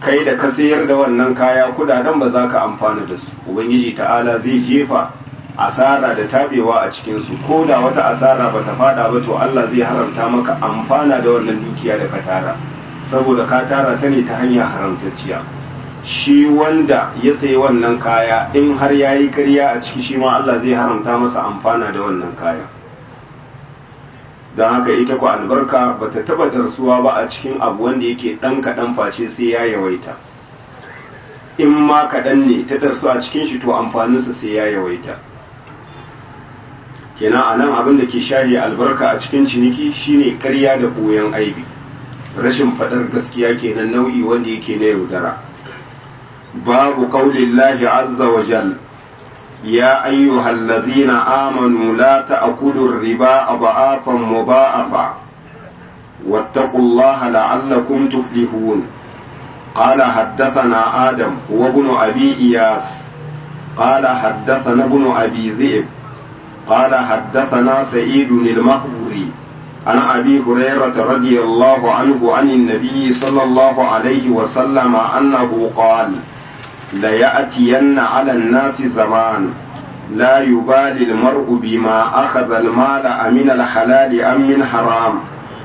kai da ka sayar da wannan kaya kudaden ba za ka amfana da su ubangiji ta'ala zai jefa asara da tabewa a cikinsu ko da wata asara ba ta fada ba to Allah zai haramta maka amfana da wannan dukiya da ka tara saboda ka tara ta ne ta hanyar haramtacciya shi wanda ya sayi wannan kaya in har ya yi karya a ciki shi ma Allah zai haramta masa amfana da wannan kaya don haka ita ku albarka ba ta taba darsuwa ba a cikin abu wanda yake ɗan kaɗan face sai ya yawaita in ma kaɗan ne ta darsu a cikin shi to amfaninsa sai ya yawaita kenan a nan abin da ke shahi albarka a cikin ciniki shine karya da ɓoyon aibi rashin faɗar gaskiya kenan nau'i wanda yake na yaudara babu qaulillahi azza wa jal ya ayyuhal ladhina amanu la ta'kulu riba adhafan mudha'afa wattaqullaha la'allakum tuflihun قال حدثنا آدم هو ابن أبي إياس قال حدثنا ابن أبي ذئب قال حدثنا سعيد المقبوري عن أبي هريرة رضي الله عنه عن النبي صلى الله عليه وسلم أنه قال ليأتين على الناس زمان لا يبالي المرء بما أخذ المال أمن الحلال أم من حرام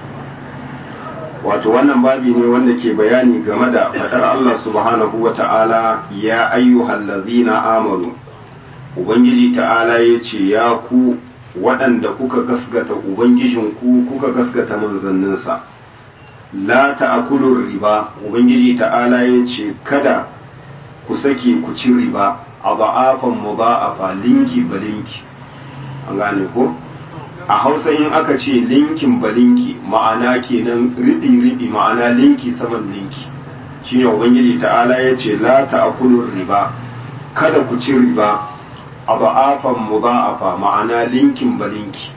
wato wannan babi ne wanda ke bayani game da faɗar Allah subhanahu wa ta'ala ya ayyuhal ladzina amanu ubangiji ta'ala ya ce ya ku waɗanda kuka gasgata ubangijinku kuka gasgata manzanninsa la ta'kulur riba ubangiji ta'ala ya ce kada ku sake ku ci riba a ba'afan mudha'afa linki balinki an gane ko a hausa in aka ce linkin balinki ma'ana kenan riɗi-riɗi ma'ana linki saman linki shine ubangiji ta'ala ya ce la ta'kulur riba kada ku ci riba a ba'afan mudha'afa ma'ana linkin balinki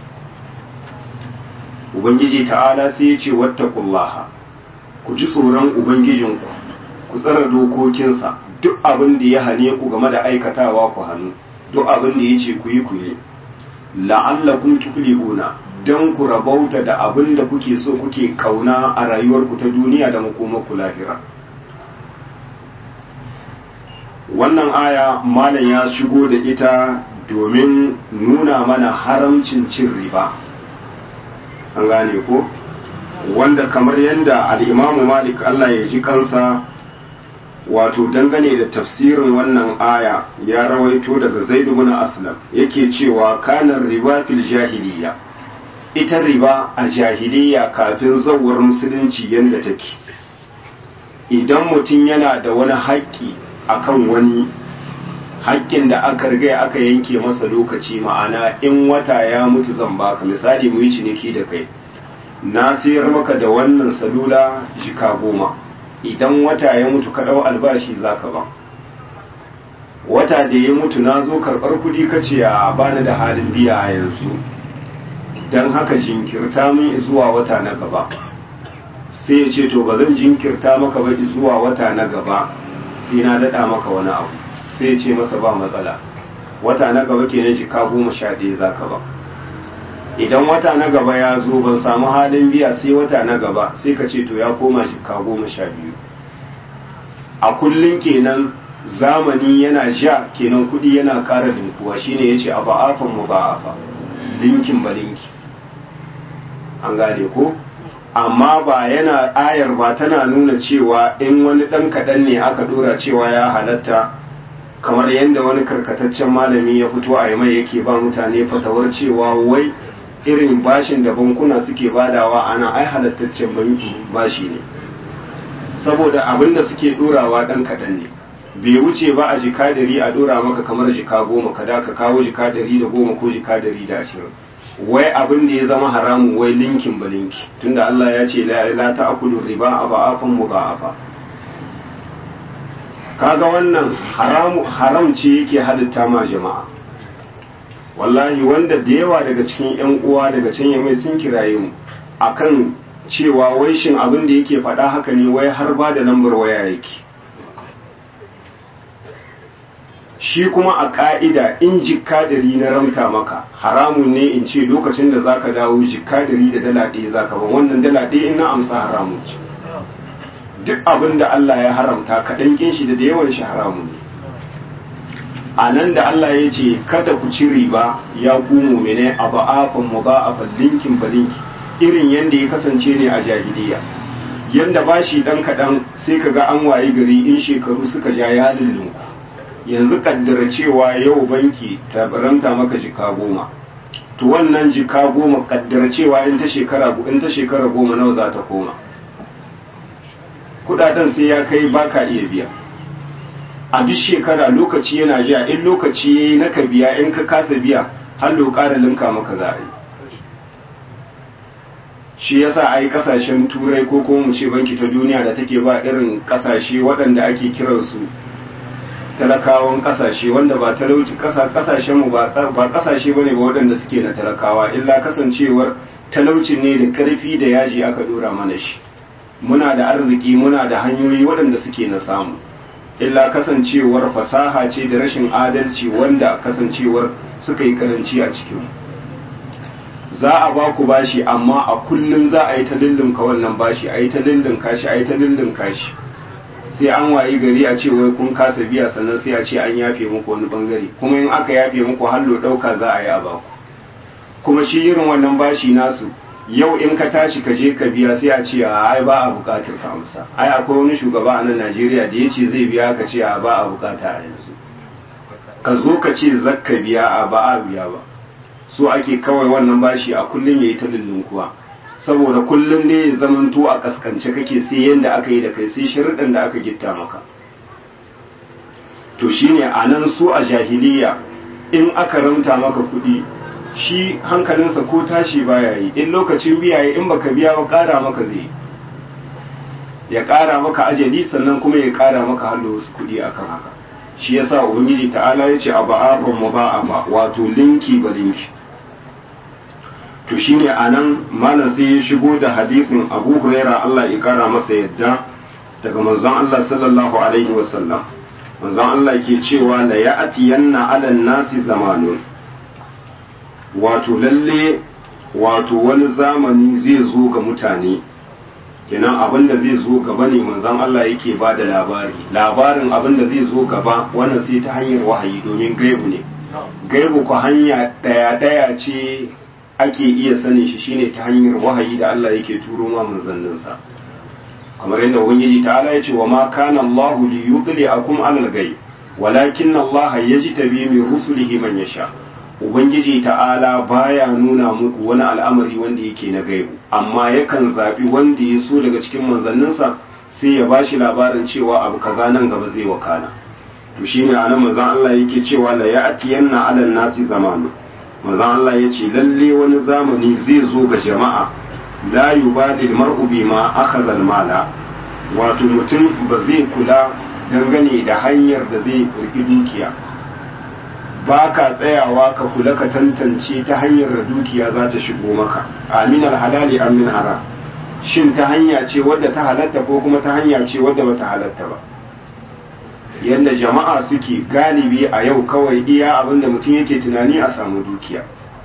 ubangiji ta'ala sai ya ce wattaqullaha ku ji tsoron ubangijinku ku tsara dokokinsa duk abin da ya hane ku game da aikatawa ku hannu duk abin da ya ce ku yi ku yi la'allakum tuflihuna dan ku rabauta da abin da kuke so kuke kauna a rayuwarku ta duniya da makomarku lahira wannan aya malam ya shigo da ita domin nuna mana haramcin cin riba an gane ko wanda kamar yadda al'imamu malik Allah ya ji kansa wato dangane da tafsirin wannan aya ya rawaito daga zaid ibn aslam yake cewa kanar riba fil jahiliya ita riba a jahiliya kafin zawar musulunci yadda take idan mutum yana da wani haƙƙi akan wani haƙƙin da aka riga aka yanke masa lokaci ma'ana in wata ya mutu zan baka misali mu yi ciniki da kai na sayar maka da wannan salula jika goma idan wata ya mutu ka ɗau albashi za ka ba wata da ya mutu na zo karɓar kuɗi ka ce a bani da halin biya a yanzu don haka jinkirta min zuwa wata na gaba sai ya ce to ba zan jinkirta maka ba zuwa wata na gaba sai na daɗa maka wani abu sai ya ce masa ba matsala wata na gaba kenan jika goma sha ɗaya za ka ba idan wata na gaba ya zo ban samu halin biya sai wata na gaba sai ka ce to ya koma jika goma sha biyu a kullum kenan zamani yana ja kenan kudi yana ƙara linkuwa shine ya ce a ba'afan mu ba'afa linkin ba linki an gane ko amma ba yana ayar ba tana nuna cewa in wani ɗan kaɗan ne aka ɗora cewa ya halatta kamar yadda wani karkataccen malami ya fito a mai yake ba mutane fatawar cewa wai irin bashin da bankuna suke badawa ana ai halattaccen banki bashi ne saboda abin da suke dorawa dan kaɗan ne bai wuce ba a jika dari a dora maka kamar jika goma kada ka kawo jika dari da goma ko jika dari da ashirin wai abin da ya zama haramun wai linkin ba linki tunda Allah ya ce la ta'kulu riba aba afan mudha'afa kaga wannan haram haram ce yake halitta ma jama'a wallahi wanda da yawa daga cikin yan uwa daga can yamai sun kiraye mu akan cewa wai shin abin da yake faɗa haka ne wai har ba da lambar waya yake shi kuma a ƙa'ida in jikka dari na ramta maka haramun ne in ce lokacin da zaka dawo jikka dari da dala ɗaya zaka ban wannan dala ɗaya in na amsa haramun ce duk abin da Allah ya haramta kaɗan kin shi da da yawan shi haramun ne a nan da Allah ya ce kada ku ci riba ya ku mumine a ba'afan mu ba'afan linkin ba linki irin yadda ya kasance ne a jahiliya yadda ba shi ɗan kaɗan sai ka ga an wayi gari in shekaru suka ja ya lullunku yanzu kaddara cewa yau banki ta baranta maka jika goma to wannan jika goma kaddara cewa in ta shekara in ta shekara goma nawa za ta koma kudaden sai ya kai baka iya biya a duk shekara lokaci yana jiya in lokaci yayi na ka biya in ka kasa biya har lo ƙara linka maka za a yi shi yasa ai kasashen turai ko kuma mu ce banki ta duniya da take ba irin kasashe waɗanda ake kiransu talakawan kasashe wanda ba talauci kasashen mu ba kasashe bane ba waɗanda suke na talakawa illa kasancewar talauci ne da karfi da yaji aka dora mana shi muna da arziki muna da hanyoyi waɗanda suke na samu illa kasancewar fasaha ce da rashin adalci wanda kasancewar suka yi karanci a cikin za a ba ku bashi amma a kullum za a yi ta lullunka wannan bashi a yi ta lullunka shi a yi ta lullunka shi sai an wayi gari a ce wai kun kasa biya sannan sai a ce an yafe muku wani bangare kuma in aka yafe muku hallo ɗauka za a yi a baku kuma shi irin wannan bashi nasu yau in ka tashi ka je ka biya sai a ce a ai ba a bukatar ka amsa ai akwai wani shugaba a nan Najeriya da ya ce zai biya ka ce a ba a bukata a yanzu ka zo ka ce zakka biya a ba a biya ba so ake kawai wannan bashi a kullum yayi ta lullunkuwa saboda kullum ne ya zamanto a kaskance kake sai yanda aka yi da kai sai sharuɗan da aka gitta maka to shine a nan su a jahiliya in aka ramta maka kuɗi shi hankalinsa ko tashi baya yi in lokacin biya yi in baka biya ba ƙara maka zai ya ƙara maka ajali sannan kuma ya ƙara maka hallo wasu kuɗi akan haka shi yasa ubangiji ta'ala ya ce a ba'afan mu ba ba wato linki ba linki to shine anan malam sai ya shigo da hadisin Abu Huraira Allah ya kara masa yadda daga manzon Allah sallallahu alaihi wasallam manzon Allah ke cewa la ya'tiyanna 'alan nasi zamanun wato lalle wato wani zamani zai zo ga mutane kenan abin da zai zo gaba ne manzon Allah yake ba da labari labarin abin da zai zo gaba wannan sai ta hanyar wahayi domin gaibu ne gaibu ku hanya daya daya ce ake iya sanin shi shine ta hanyar wahayi da Allah yake turo ma manzanninsa kamar yadda ubangiji ta'ala ya ce wa ma kana Allah li yudli'akum 'alal ghaib walakin Allah yajtabi min rusulihi man yasha ubangiji ta'ala baya nuna muku wani al'amari wanda yake na gaibu amma yakan zabi wanda ya so daga cikin manzanninsa sai ya bashi labarin cewa abu kaza nan gaba zai wakana to shine anan manzon Allah yake cewa la ya'tiyanna 'alan nasi zamanu manzon Allah ya ce lalle wani zamani zai zo ga jama'a la yubadil mar'u bima akhadha mala wato mutum ba zai kula dangane da hanyar da zai riki dukiya ba ka tsayawa ka kula ka tantance ta hanyar da dukiya za ta shigo maka amin halali amin haram shin ta hanya ce wadda ta halatta ko kuma ta hanya ce wadda bata halatta ba yadda jama'a suke galibi a yau kawai iya abinda mutum yake tunani a samu dukiya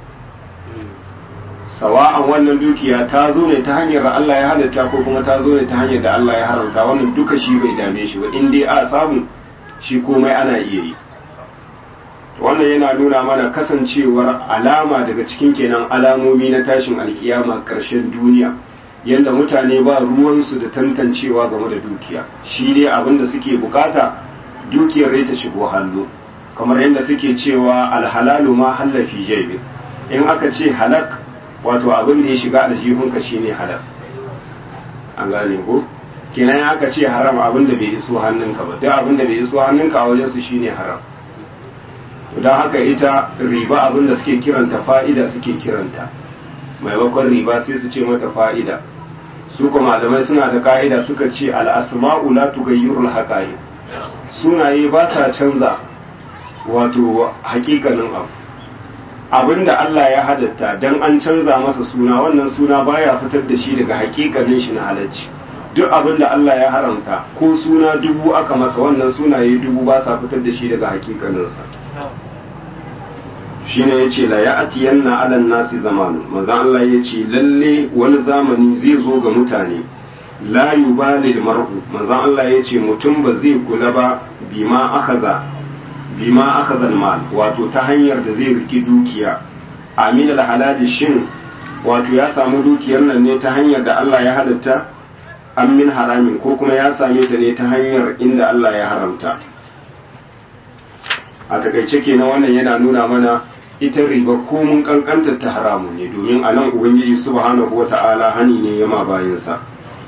sawa'an wannan dukiya ta zo ne ta hanyar da Allah ya halatta ko kuma ta zo ne ta hanyar da Allah ya haramta wannan duka shi bai dame shi ba in dai a samu shi komai ana iya yi wannan yana nuna mana kasancewar alama daga cikin kenan alamomi na tashin alkiyama ƙarshen duniya yadda mutane ba ruwansu da tantancewa game da dukiya shi dai abin da suke bukata dukiyar rai ta shigo hannu kamar yadda suke cewa alhalalu ma hallafi jaibi in aka ce halak wato abin da ya shiga aljihunka shine halak an gane ko kenan aka ce haram abin da bai iso hannunka ba duk abin da bai iso hannunka a wajen su shine haram don haka ita riba abin da suke kiranta fa'ida suke kiranta maimakon riba sai su ce mata fa'ida su kuma malamai suna da ka'ida suka ce al'asma'u la tughayyirul haqa'iq sunaye ba sa canza wato hakikanin abu abinda Allah ya hadatta dan an canza masa suna wannan suna baya fitar da shi daga hakikanin shi na halacci duk abinda Allah ya haramta ko suna dubu aka masa wannan sunaye dubu ba sa fitar da shi daga hakikaninsa shine yace la ya'tiyanna 'alan nasi zamanu manzo Allah yace lalle wani zamani zai zo ga mutane la yubali mar'u manzon Allah ya ce mutum ba zai kula ba bima akaza bima akaza mal wato ta hanyar da zai riki dukiya amin halali shin wato ya samu dukiyar nan ne ta hanyar da Allah ya halatta an min haramin ko kuma ya same ta ne ta hanyar inda Allah ya haramta a takaice kenan wannan yana nuna mana ita riba ko mun kankantar ta haramun ne domin a nan ubangiji subhanahu wata'ala hani ne ya ma bayansa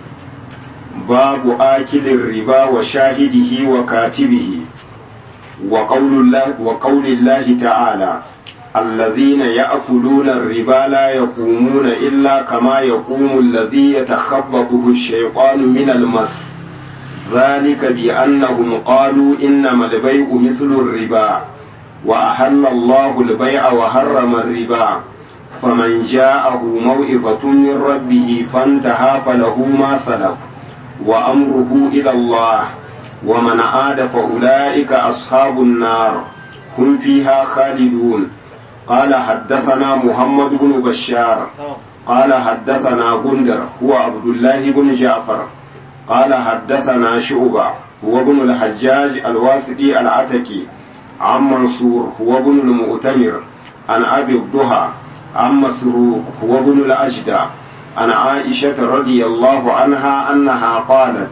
babu akilin riba wa shahidihi wa katibihi wa qaulillahi ta'ala الذين يأكلون الربا لا يقومون إلا كما يقوم الذي يتخبطه الشيطان من المس ذلك بأنهم قالوا إنما البيع مثل الربا وأحل الله البيع وحرم الربا فمن جاءه موعظة من ربه فانتهى فله ما سلف وأمره إلى الله ومن عاد فأولئك أصحاب النار هم فيها خالدون قال حدثنا محمد بن بشار قال حدثنا غندر هو عبد الله بن جعفر قال حدثنا شعبة هو ابن الحجاج الواسطي العتكي عن منصور هو ابن المؤتمر عن أبي الضحى عن مسروق هو ابن الأجدع عن عائشة رضي الله عنها أنها قالت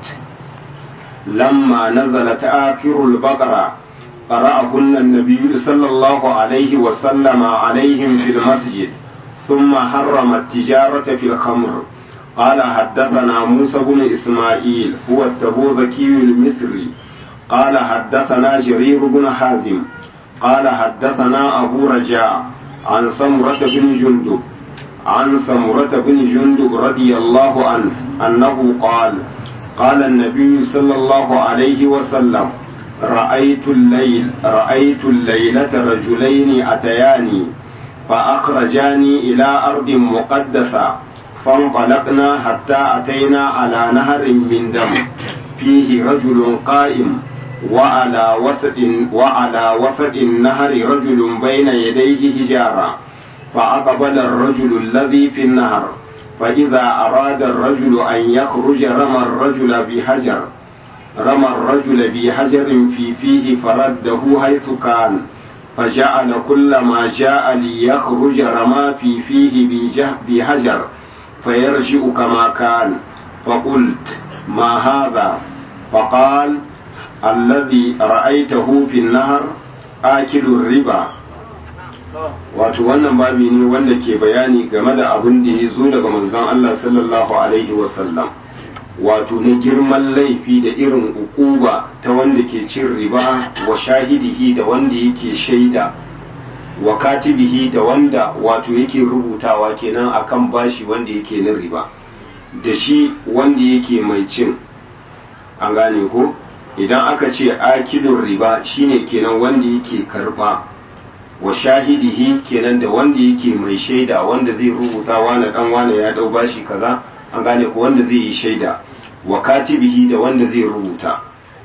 لما نزلت آخر البقرة قرأهن النبي صلى الله عليه وسلم عليهم في المسجد ثم حرم التجارة في الخمر قال حدثنا موسى بن إسماعيل هو التبوذكي المصري قال حدثنا جرير بن حازم قال حدثنا أبو رجاء عن سمرة بن جندب عن سمرة بن جندب رضي الله عنه أنه قال قال النبي صلى الله عليه وسلم رأيت الليل رأيت الليلة رجلين أتياني فأخرجاني إلى أرض مقدسة فانطلقنا حتى أتينا على نهر من دم فيه رجل قائم وعلى وسط وعلى وسط النهر رجل بين يديه حجارة فأقبل الرجل الذي في النهر فإذا أراد الرجل أن يخرج رمى الرجل بحجر رمى الرجل بحجر في فيه فرده حيث كان فجعل كل ما جاء ليخرج رمى في فيه بحجر فيرجع كما كان فقلت ما هذا فقال الذي رأيته في النهر آكل الربا wato wannan babi ne wanda ke bayani game da abin da ya zo daga manzon Allah sallallahu alaihi wasallam wato na girman laifi da irin ukuba ta wanda ke cin riba wa shahidihi da wanda yake shaida wa katibihi da wanda wato yake rubutawa kenan akan bashi wanda yake na riba da shi wanda yake mai cin an gane ko idan aka ce akilun riba shine kenan wanda yake karba wa shahidihi kenan da wanda yake mai shaida wanda zai rubuta wani dan wani ya dau bashi kaza an gane ko wanda zai yi shaida wa katibihi da wanda zai rubuta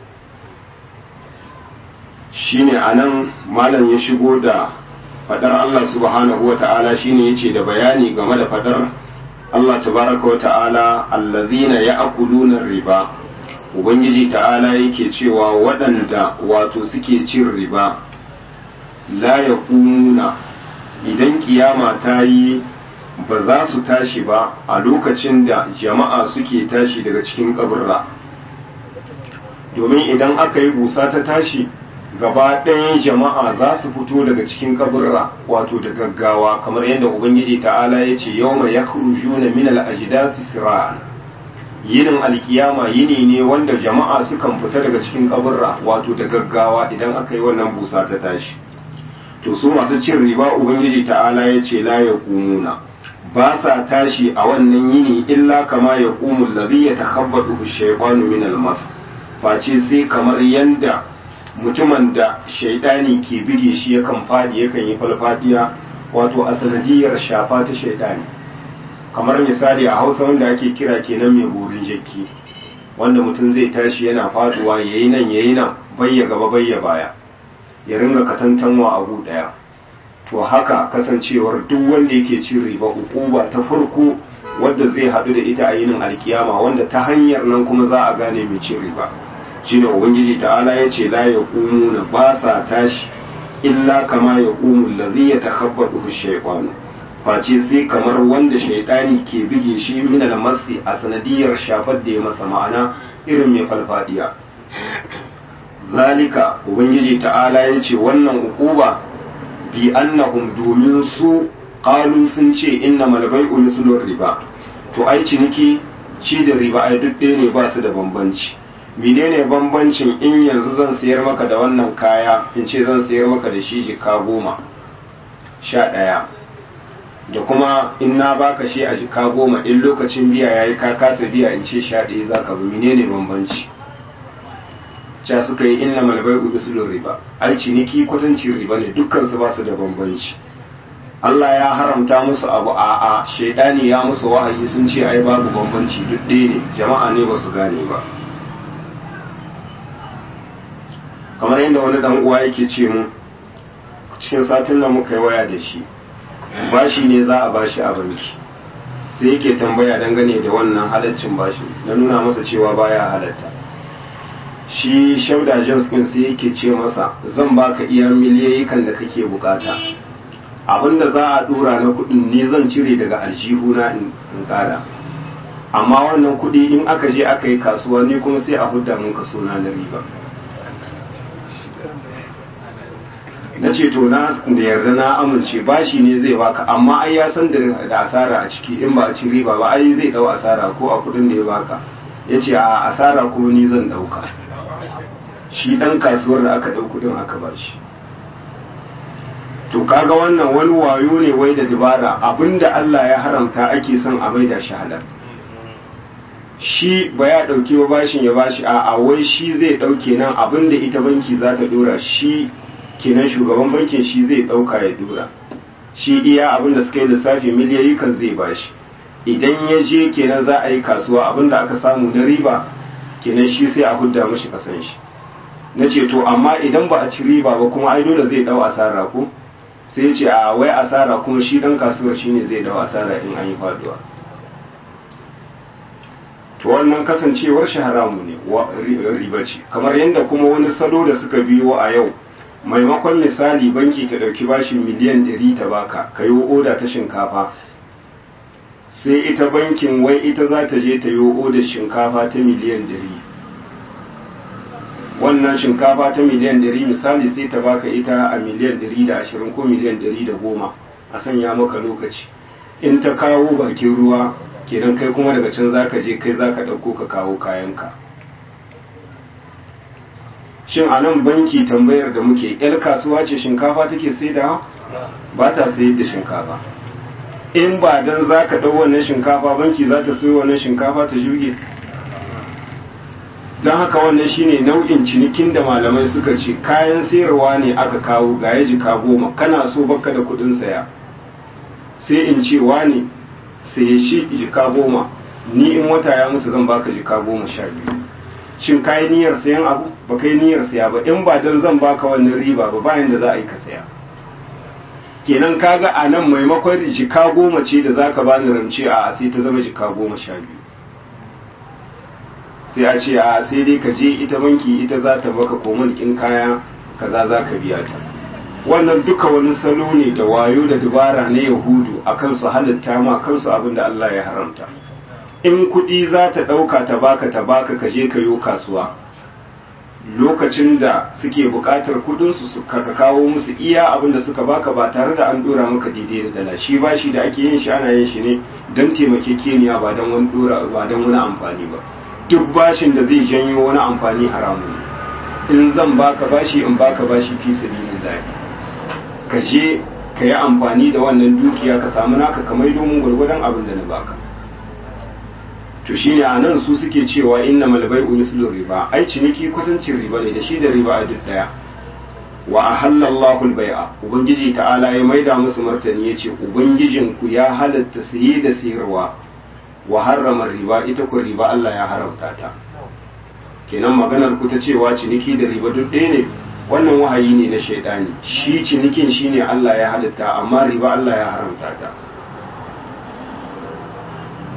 shine anan malam ya shigo da fadar Allah subhanahu wa ta'ala shine yace da bayani game da fadar Allah tabaraka wa ta'ala allazina ya'kuluna riba ubangiji ta'ala yake cewa waɗanda wato suke cin riba la yaqumuna idan kiyama ta yi ba za su tashi ba a lokacin da jama'a suke tashi daga cikin kaburra domin idan aka yi busa ta tashi gaba ɗayan jama'a za su fito daga cikin kaburra wato da gaggawa kamar yadda ubangiji ta'ala ya ce yau mai ya na min al'ajidati sira'an yinin alkiyama yini ne wanda jama'a sukan fita daga cikin kaburra wato da gaggawa idan aka yi wannan busa ta tashi to su masu cin riba ubangiji ta'ala ya ce la ya kumuna ba sa tashi a wannan yini illa kama ya kumu lazi ya takhabbatu shaytanu min almas face sai kamar yanda mutumin da shaidani ke bige shi yakan fadi yakan yi falfadiya wato a sanadiyar shafa ta shaidani kamar misali a hausa wanda ake kira kenan mai burin jakki wanda mutum zai tashi yana faduwa yayi nan yayi nan bayya gaba bayya baya ya ringa katantanwa abu daya to haka kasancewar duk wanda yake cin riba ukuba ta farko wadda zai haɗu da ita a yinin alkiyama wanda ta hanyar nan kuma za a gane mai cin riba shine ubangiji ta'ala ya ce la yaqumuna ba sa tashi illa kama yaqumu allazi yatakhabbatu ash-shaytan face sai kamar wanda shaidani ke bige shi min al-masi a sanadiyar shafar da ya masa ma'ana irin mai falfadiya zalika ubangiji ta'ala ya ce wannan ukuba bi annahum domin su qalu sun ce inna malbai'u mislur riba to ai ciniki ci da riba ai duk ɗaya ne ba su da bambanci menene bambancin in yanzu zan sayar maka da wannan kaya in ce zan sayar maka da shi jika goma sha ɗaya da kuma in na baka shi a jika goma in lokacin biya ya yi ka kasa biya in ce sha ɗaya za ka bi menene bambanci ca suka yi inna malbai ubi sulun riba ai ciniki kwatancin riba ne dukkan su ba su da bambanci Allah ya haramta musu abu a a shaidani ya musu wahayi sun ce ai babu bambanci duk ɗaya ne jama'a ne ba su gane ba kamar yadda wani dan uwa yake ce mu cikin satin nan muka yi waya da shi bashi ne za a bashi a banki sai yake tambaya dangane da wannan halaccin bashi na nuna masa cewa baya halatta shi shauda jones din sai yake ce masa zan baka iya miliyayikan da kake bukata abinda za a dora na kudin ne zan cire daga aljihuna in kara amma wannan kudi in aka je aka yi kasuwa ne kuma sai a hudda mun kaso na riba na ce to na da yarda na amince bashi ne zai baka amma ai ya san da asara a ciki in ba a ci riba ba ai zai dau asara ko a kudin da ya baka ya ce a asara ko ni zan dauka shi dan kasuwar da aka dau kudin aka bashi to kaga wannan wani wayo ne wai da dabara abinda Allah ya haramta ake son a maida shi halal shi ba ya dauki ba bashin ya bashi a a wai shi zai dauke nan abinda ita banki za ta dora shi kenan shugaban bankin shi zai dauka ya dora shi iya abin da suka yi lissafi miliyoyi kan zai bashi idan ya je kenan za a yi kasuwa abin da aka samu na riba kenan shi sai a hudda mashi kasan shi na ce to amma idan ba a ci riba ba kuma ai dole zai dau asara ko sai ce a wai asara kuma shi dan kasuwar shine zai dau asara in an yi faduwa to wannan kasancewar shi haramu ne riba ce kamar yadda kuma wani salo da suka biyo a yau maimakon misali banki ta ɗauki bashin miliyan ɗari ta baka ka yi oda ta shinkafa sai ita bankin wai ita za ta je ta yi odar shinkafa ta miliyan ɗari wannan shinkafa ta miliyan ɗari misali sai ta baka ita a miliyan ɗari da ashirin ko miliyan ɗari da goma a sanya maka lokaci in ta kawo bakin ruwa kenan kai kuma daga can za ka je kai za ka ɗauko ka kawo kayanka shin a nan banki tambayar da muke yar kasuwa ce shinkafa take saidawa ba ta sayar da shinkafa in ba dan za ka ɗau wannan shinkafa banki za ta sayo wannan shinkafa ta juge don haka wannan shine nau'in cinikin da malamai suka ce kayan sayarwa ne aka kawo ga ya jika goma kana so baka da kudin saya sai in ce wani saye shi jika goma ni in wata ya mutu zan baka jika goma sha biyu shin ka yi niyyar sayan abu ba ka yi niyyar saya ba in ba dan zan baka wannan riba ba bayan da za a yi ka saya kenan kaga a nan maimakon jika goma ce da za ka bani ramce a sai ta zama jika goma sha biyu sai a ce a sai dai ka je ita banki ita za ta baka komin kin kaya kaza za ka biya ta wannan duka wani salo ne da wayo da dubara na yahudu a kansu halitta ma kansu abin da Allah ya haramta in kuɗi za ta ɗauka ta baka ta baka ka je ka yo kasuwa lokacin da suke buƙatar kuɗinsu su ka kawo musu iya abin da suka baka ba tare da an ɗora maka daidai da dala shi bashi da ake yin shi ana yin shi ne don taimakekeniya ba don wani ɗora ba don wani amfani ba duk bashin da zai janyo wani amfani haramu ne in zan baka bashi in baka bashi fi sabilillah ka je ka yi amfani da wannan dukiya ka samu naka kamar domin gwargwadon abin da na baka to shine a nan su suke cewa inna malbai umislu riba ai ciniki kwatancin riba ne da shi da riba a duk daya wa ahalla Allahu al-bai'a ubangiji ta'ala ya maida musu martani yace ubangijin ku ya halatta saye da sayarwa wa harrama riba ita ku riba Allah ya haramta ta kenan maganar ku ta cewa ciniki da riba duk ɗaya ne wannan wahayi ne na shaidani shi cinikin shine Allah ya halitta amma riba Allah ya haramta ta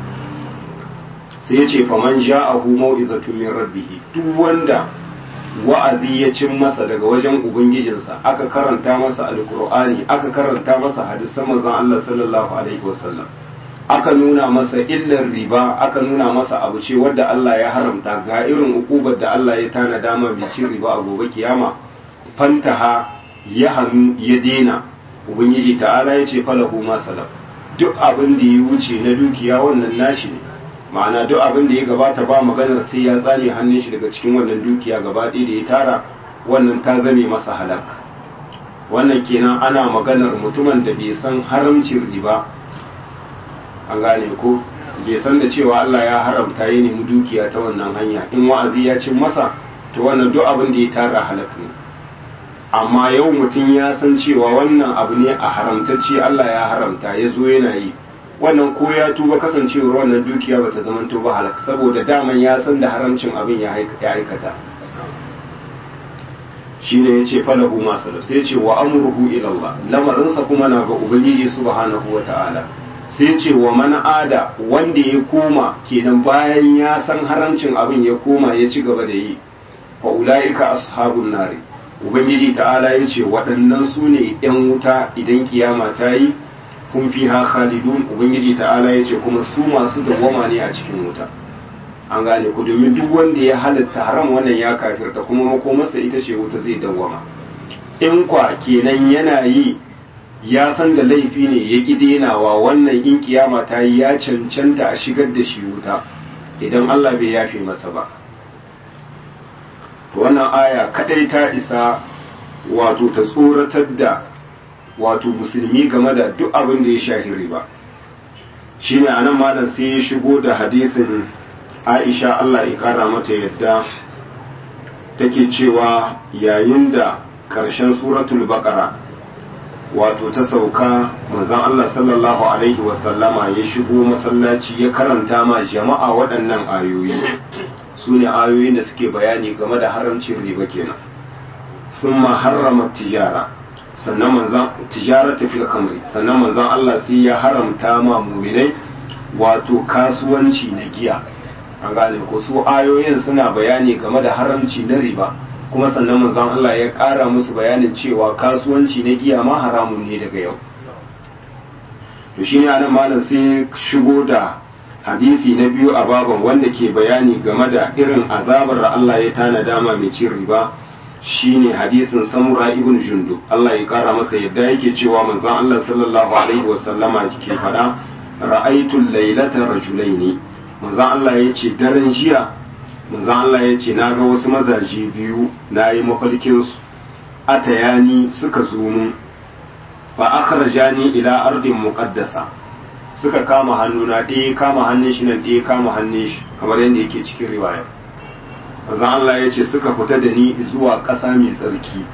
sai ya ce faman ja'ahu mau'izatun min rabbih duk wanda wa'azi ya cin masa daga wajen ubangijinsa aka karanta masa alqur'ani aka karanta masa hadisan manzon Allah sallallahu alaihi wasallam aka nuna masa illar riba aka nuna masa abu ce wadda Allah ya haramta ga irin ukubar da Allah ya tana dama mai cin riba a gobe kiyama fantaha ya hannu ya dena ubangiji ta'ala ya ce falahu ma salaf duk abin da ya wuce na dukiya wannan nashi ne ma'ana duk abin da ya gabata ba maganar sai ya tsane hannun shi daga cikin wannan dukiya gaba ɗaya da ya tara wannan ta zame masa halak wannan kenan ana maganar mutumin da bai san haramcin riba an gane ko bai san da cewa Allah ya haramta ya nemi dukiya ta wannan hanya in wa'azi ya cin masa to wannan duk abin da ya tara halak ne amma yau mutum ya san cewa wannan abu ne a haramtacce Allah ya haramta ya zo yana yi wannan ko ya tuba kasancewar wannan dukiya bata zama ba halak saboda daman ya san da haramcin abin ya aikata shi ne ya ce falahu masu sai ce wa amurhu ilallah lamarinsa kuma na ga ubangiji subhanahu wa ta'ala sai ce wa man ada wanda ya koma kenan bayan ya san haramcin abin ya koma ya ci gaba da yi fa ulaika ashabun nari ubangiji ta'ala ya ce waɗannan su ne ‘yan wuta idan kiyama ta yi kun fi ha khalidun ubangiji ta'ala ya ce kuma su masu dawwama ne a cikin wuta an gane ku domin duk wanda ya halatta haram wannan ya kafirta kuma makomarsa ita ce wuta zai dawwama in kwa kenan yana yi ya san da laifi ne ya ƙi denawa wannan in kiyama ta yi ya cancanta a shigar da shi wuta idan Allah bai yafe masa ba wannan aya kadai ta isa wato ta tsoratar da wato musulmi game da duk abin da ya shahi riba shine anan malam sai ya shigo da hadisin Aisha Allah ya kara mata yadda take cewa yayin da karshen suratul baqara wato ta sauka manzon Allah sallallahu alaihi wasallama ya shigo masallaci ya karanta ma jama'a waɗannan ayoyi su ne ayoyin da suke bayani game da haramcin riba kenan sun ma harrama tijara sannan manzan tijara ta fil kamri sannan manzan Allah sai ya haramta ma muminai wato kasuwanci na giya an gane ko su ayoyin suna bayani game da haramci na riba kuma sannan manzan Allah ya ƙara musu bayanin cewa kasuwanci na giya ma haramun ne daga yau to shine anan malam sai shigo da hadisi na biyu a baban wanda ke bayani game da irin azabar da Allah ya tana dama mai cin riba shine hadisin samura ibn jundub Allah ya kara masa yadda yake cewa manzon Allah sallallahu alaihi wasallama ke fada ra'aytu laylata rajulaini manzon Allah ya ce daren jiya manzon Allah ya ce na ga wasu mazaje biyu na yi mafarkin su atayani suka zo mun fa akhrajani ila ardin muqaddasa suka kama hannuna ɗaya kama hannun shi nan ɗaya kama hannun shi kamar yadda yake cikin riwaya manzon Allah ya ce suka fita da ni zuwa ƙasa mai tsarki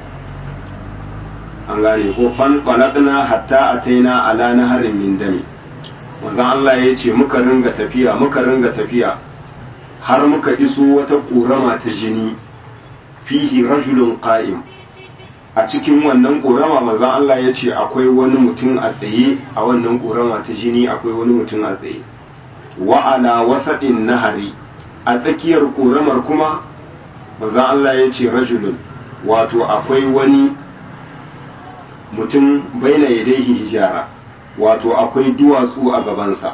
an gane ko fan faladna hatta ataina ala naharin min dami manzon Allah ya ce muka ringa tafiya muka ringa tafiya har muka iso wata ƙorama ta jini fihi rajulun qa'im a cikin wannan ƙorama manzon Allah ya ce akwai wani mutum a tsaye a wannan ƙorama ta jini akwai wani mutum a tsaye wa ala wasaɗin nahari a tsakiyar ƙoramar kuma manzon Allah ya ce rajulun wato akwai wani mutum baina yadaihi hijara wato akwai duwatsu a gabansa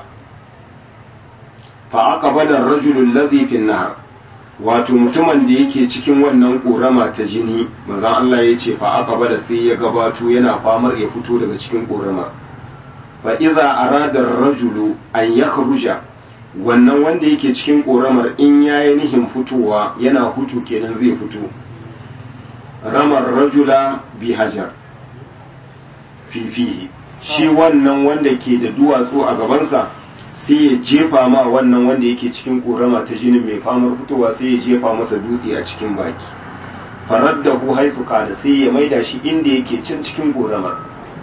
fa aqbala ar-rajulu alladhi fi an-nahr wato mutumin da yake cikin wannan korama ta jini manzon Allah ya ce fa aqbala sai ya gabato yana famar ya fito daga cikin koramar fa idza arada ar-rajulu an yakhruja wannan wanda yake cikin koramar in yayi nihin fitowa yana hutu kenan zai fito ramar rajula bi hajar fifihi shi wannan wanda ke da duwatsu a gabansa sai ya jefa ma wannan wanda yake cikin korama ta jinin mai famar fitowa sai ya jefa masa dutse a cikin baki farar da ku haisu kada sai ya maida shi inda yake cin cikin koramar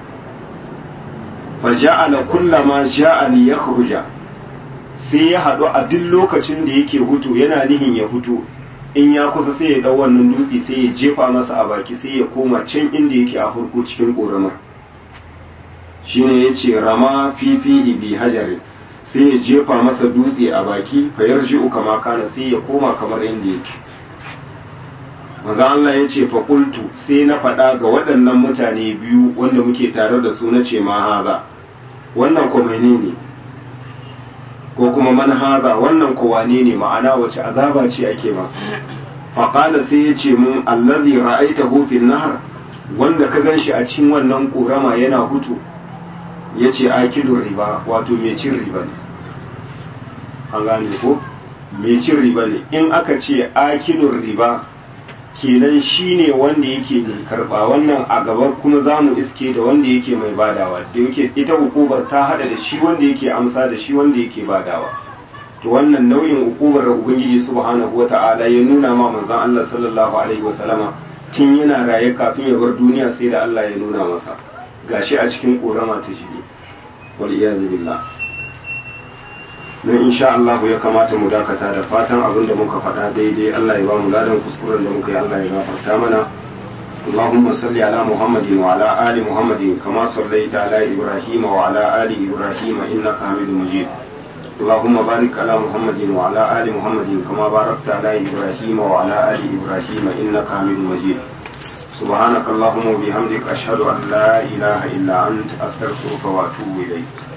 fa ja'ala kullama ja'a li yakhruja sai ya haɗu a duk lokacin da yake hutu yana nihin ya hutu in ya kusa sai ya ɗau wannan dutse sai ya jefa masa a baki sai ya koma can inda yake a farko cikin ƙoramar shine ya ce rama fifihi bi hajarin sai ya jefa masa dutse a baki fa yarji'u kama kana sai ya koma kamar yadda yake manzo Allah ya ce fa qultu sai na faɗa ga waɗannan mutane biyu wanda muke tare da su na ce ma haza wannan ko menene ko kuma man haza wannan ko wane ne ma'ana wace azaba ce ake masa fa qala sai ya ce mun allazi ra'aitahu fil nahr wanda ka ganshi a cikin wannan korama yana hutu yace akilur riba wato mai cin riba ne an gane ko mai cin riba ne in aka ce akilur riba kenan shine wanda yake mai karba wannan a gaba kuma za mu iske da wanda yake mai badawa da yake ita hukubar ta hada da shi wanda yake amsa da shi wanda yake badawa to wannan nau'in hukubar da ubangiji subhanahu wata'ala ya nuna ma manzon Allah sallallahu alaihi wasallama tun yana raye kafin ya bar duniya sai da Allah ya nuna masa gashi a cikin korama ta shi wal iyazu billah don insha Allah ya kamata mu dakata da fatan abin da muka faɗa daidai Allah ya ba mu ladan kuskuren da muka yi Allah ya gafarta mana اللهم صل على محمد وعلى آل محمد كما صليت على إبراهيم وعلى آل إبراهيم إنك حميد مجيد اللهم بارك على محمد وعلى آل محمد كما باركت على إبراهيم وعلى آل إبراهيم إنك حميد مجيد سبحانك اللهم وبحمدك أشهد أن لا إله إلا أنت أستغفرك وأتوب إليك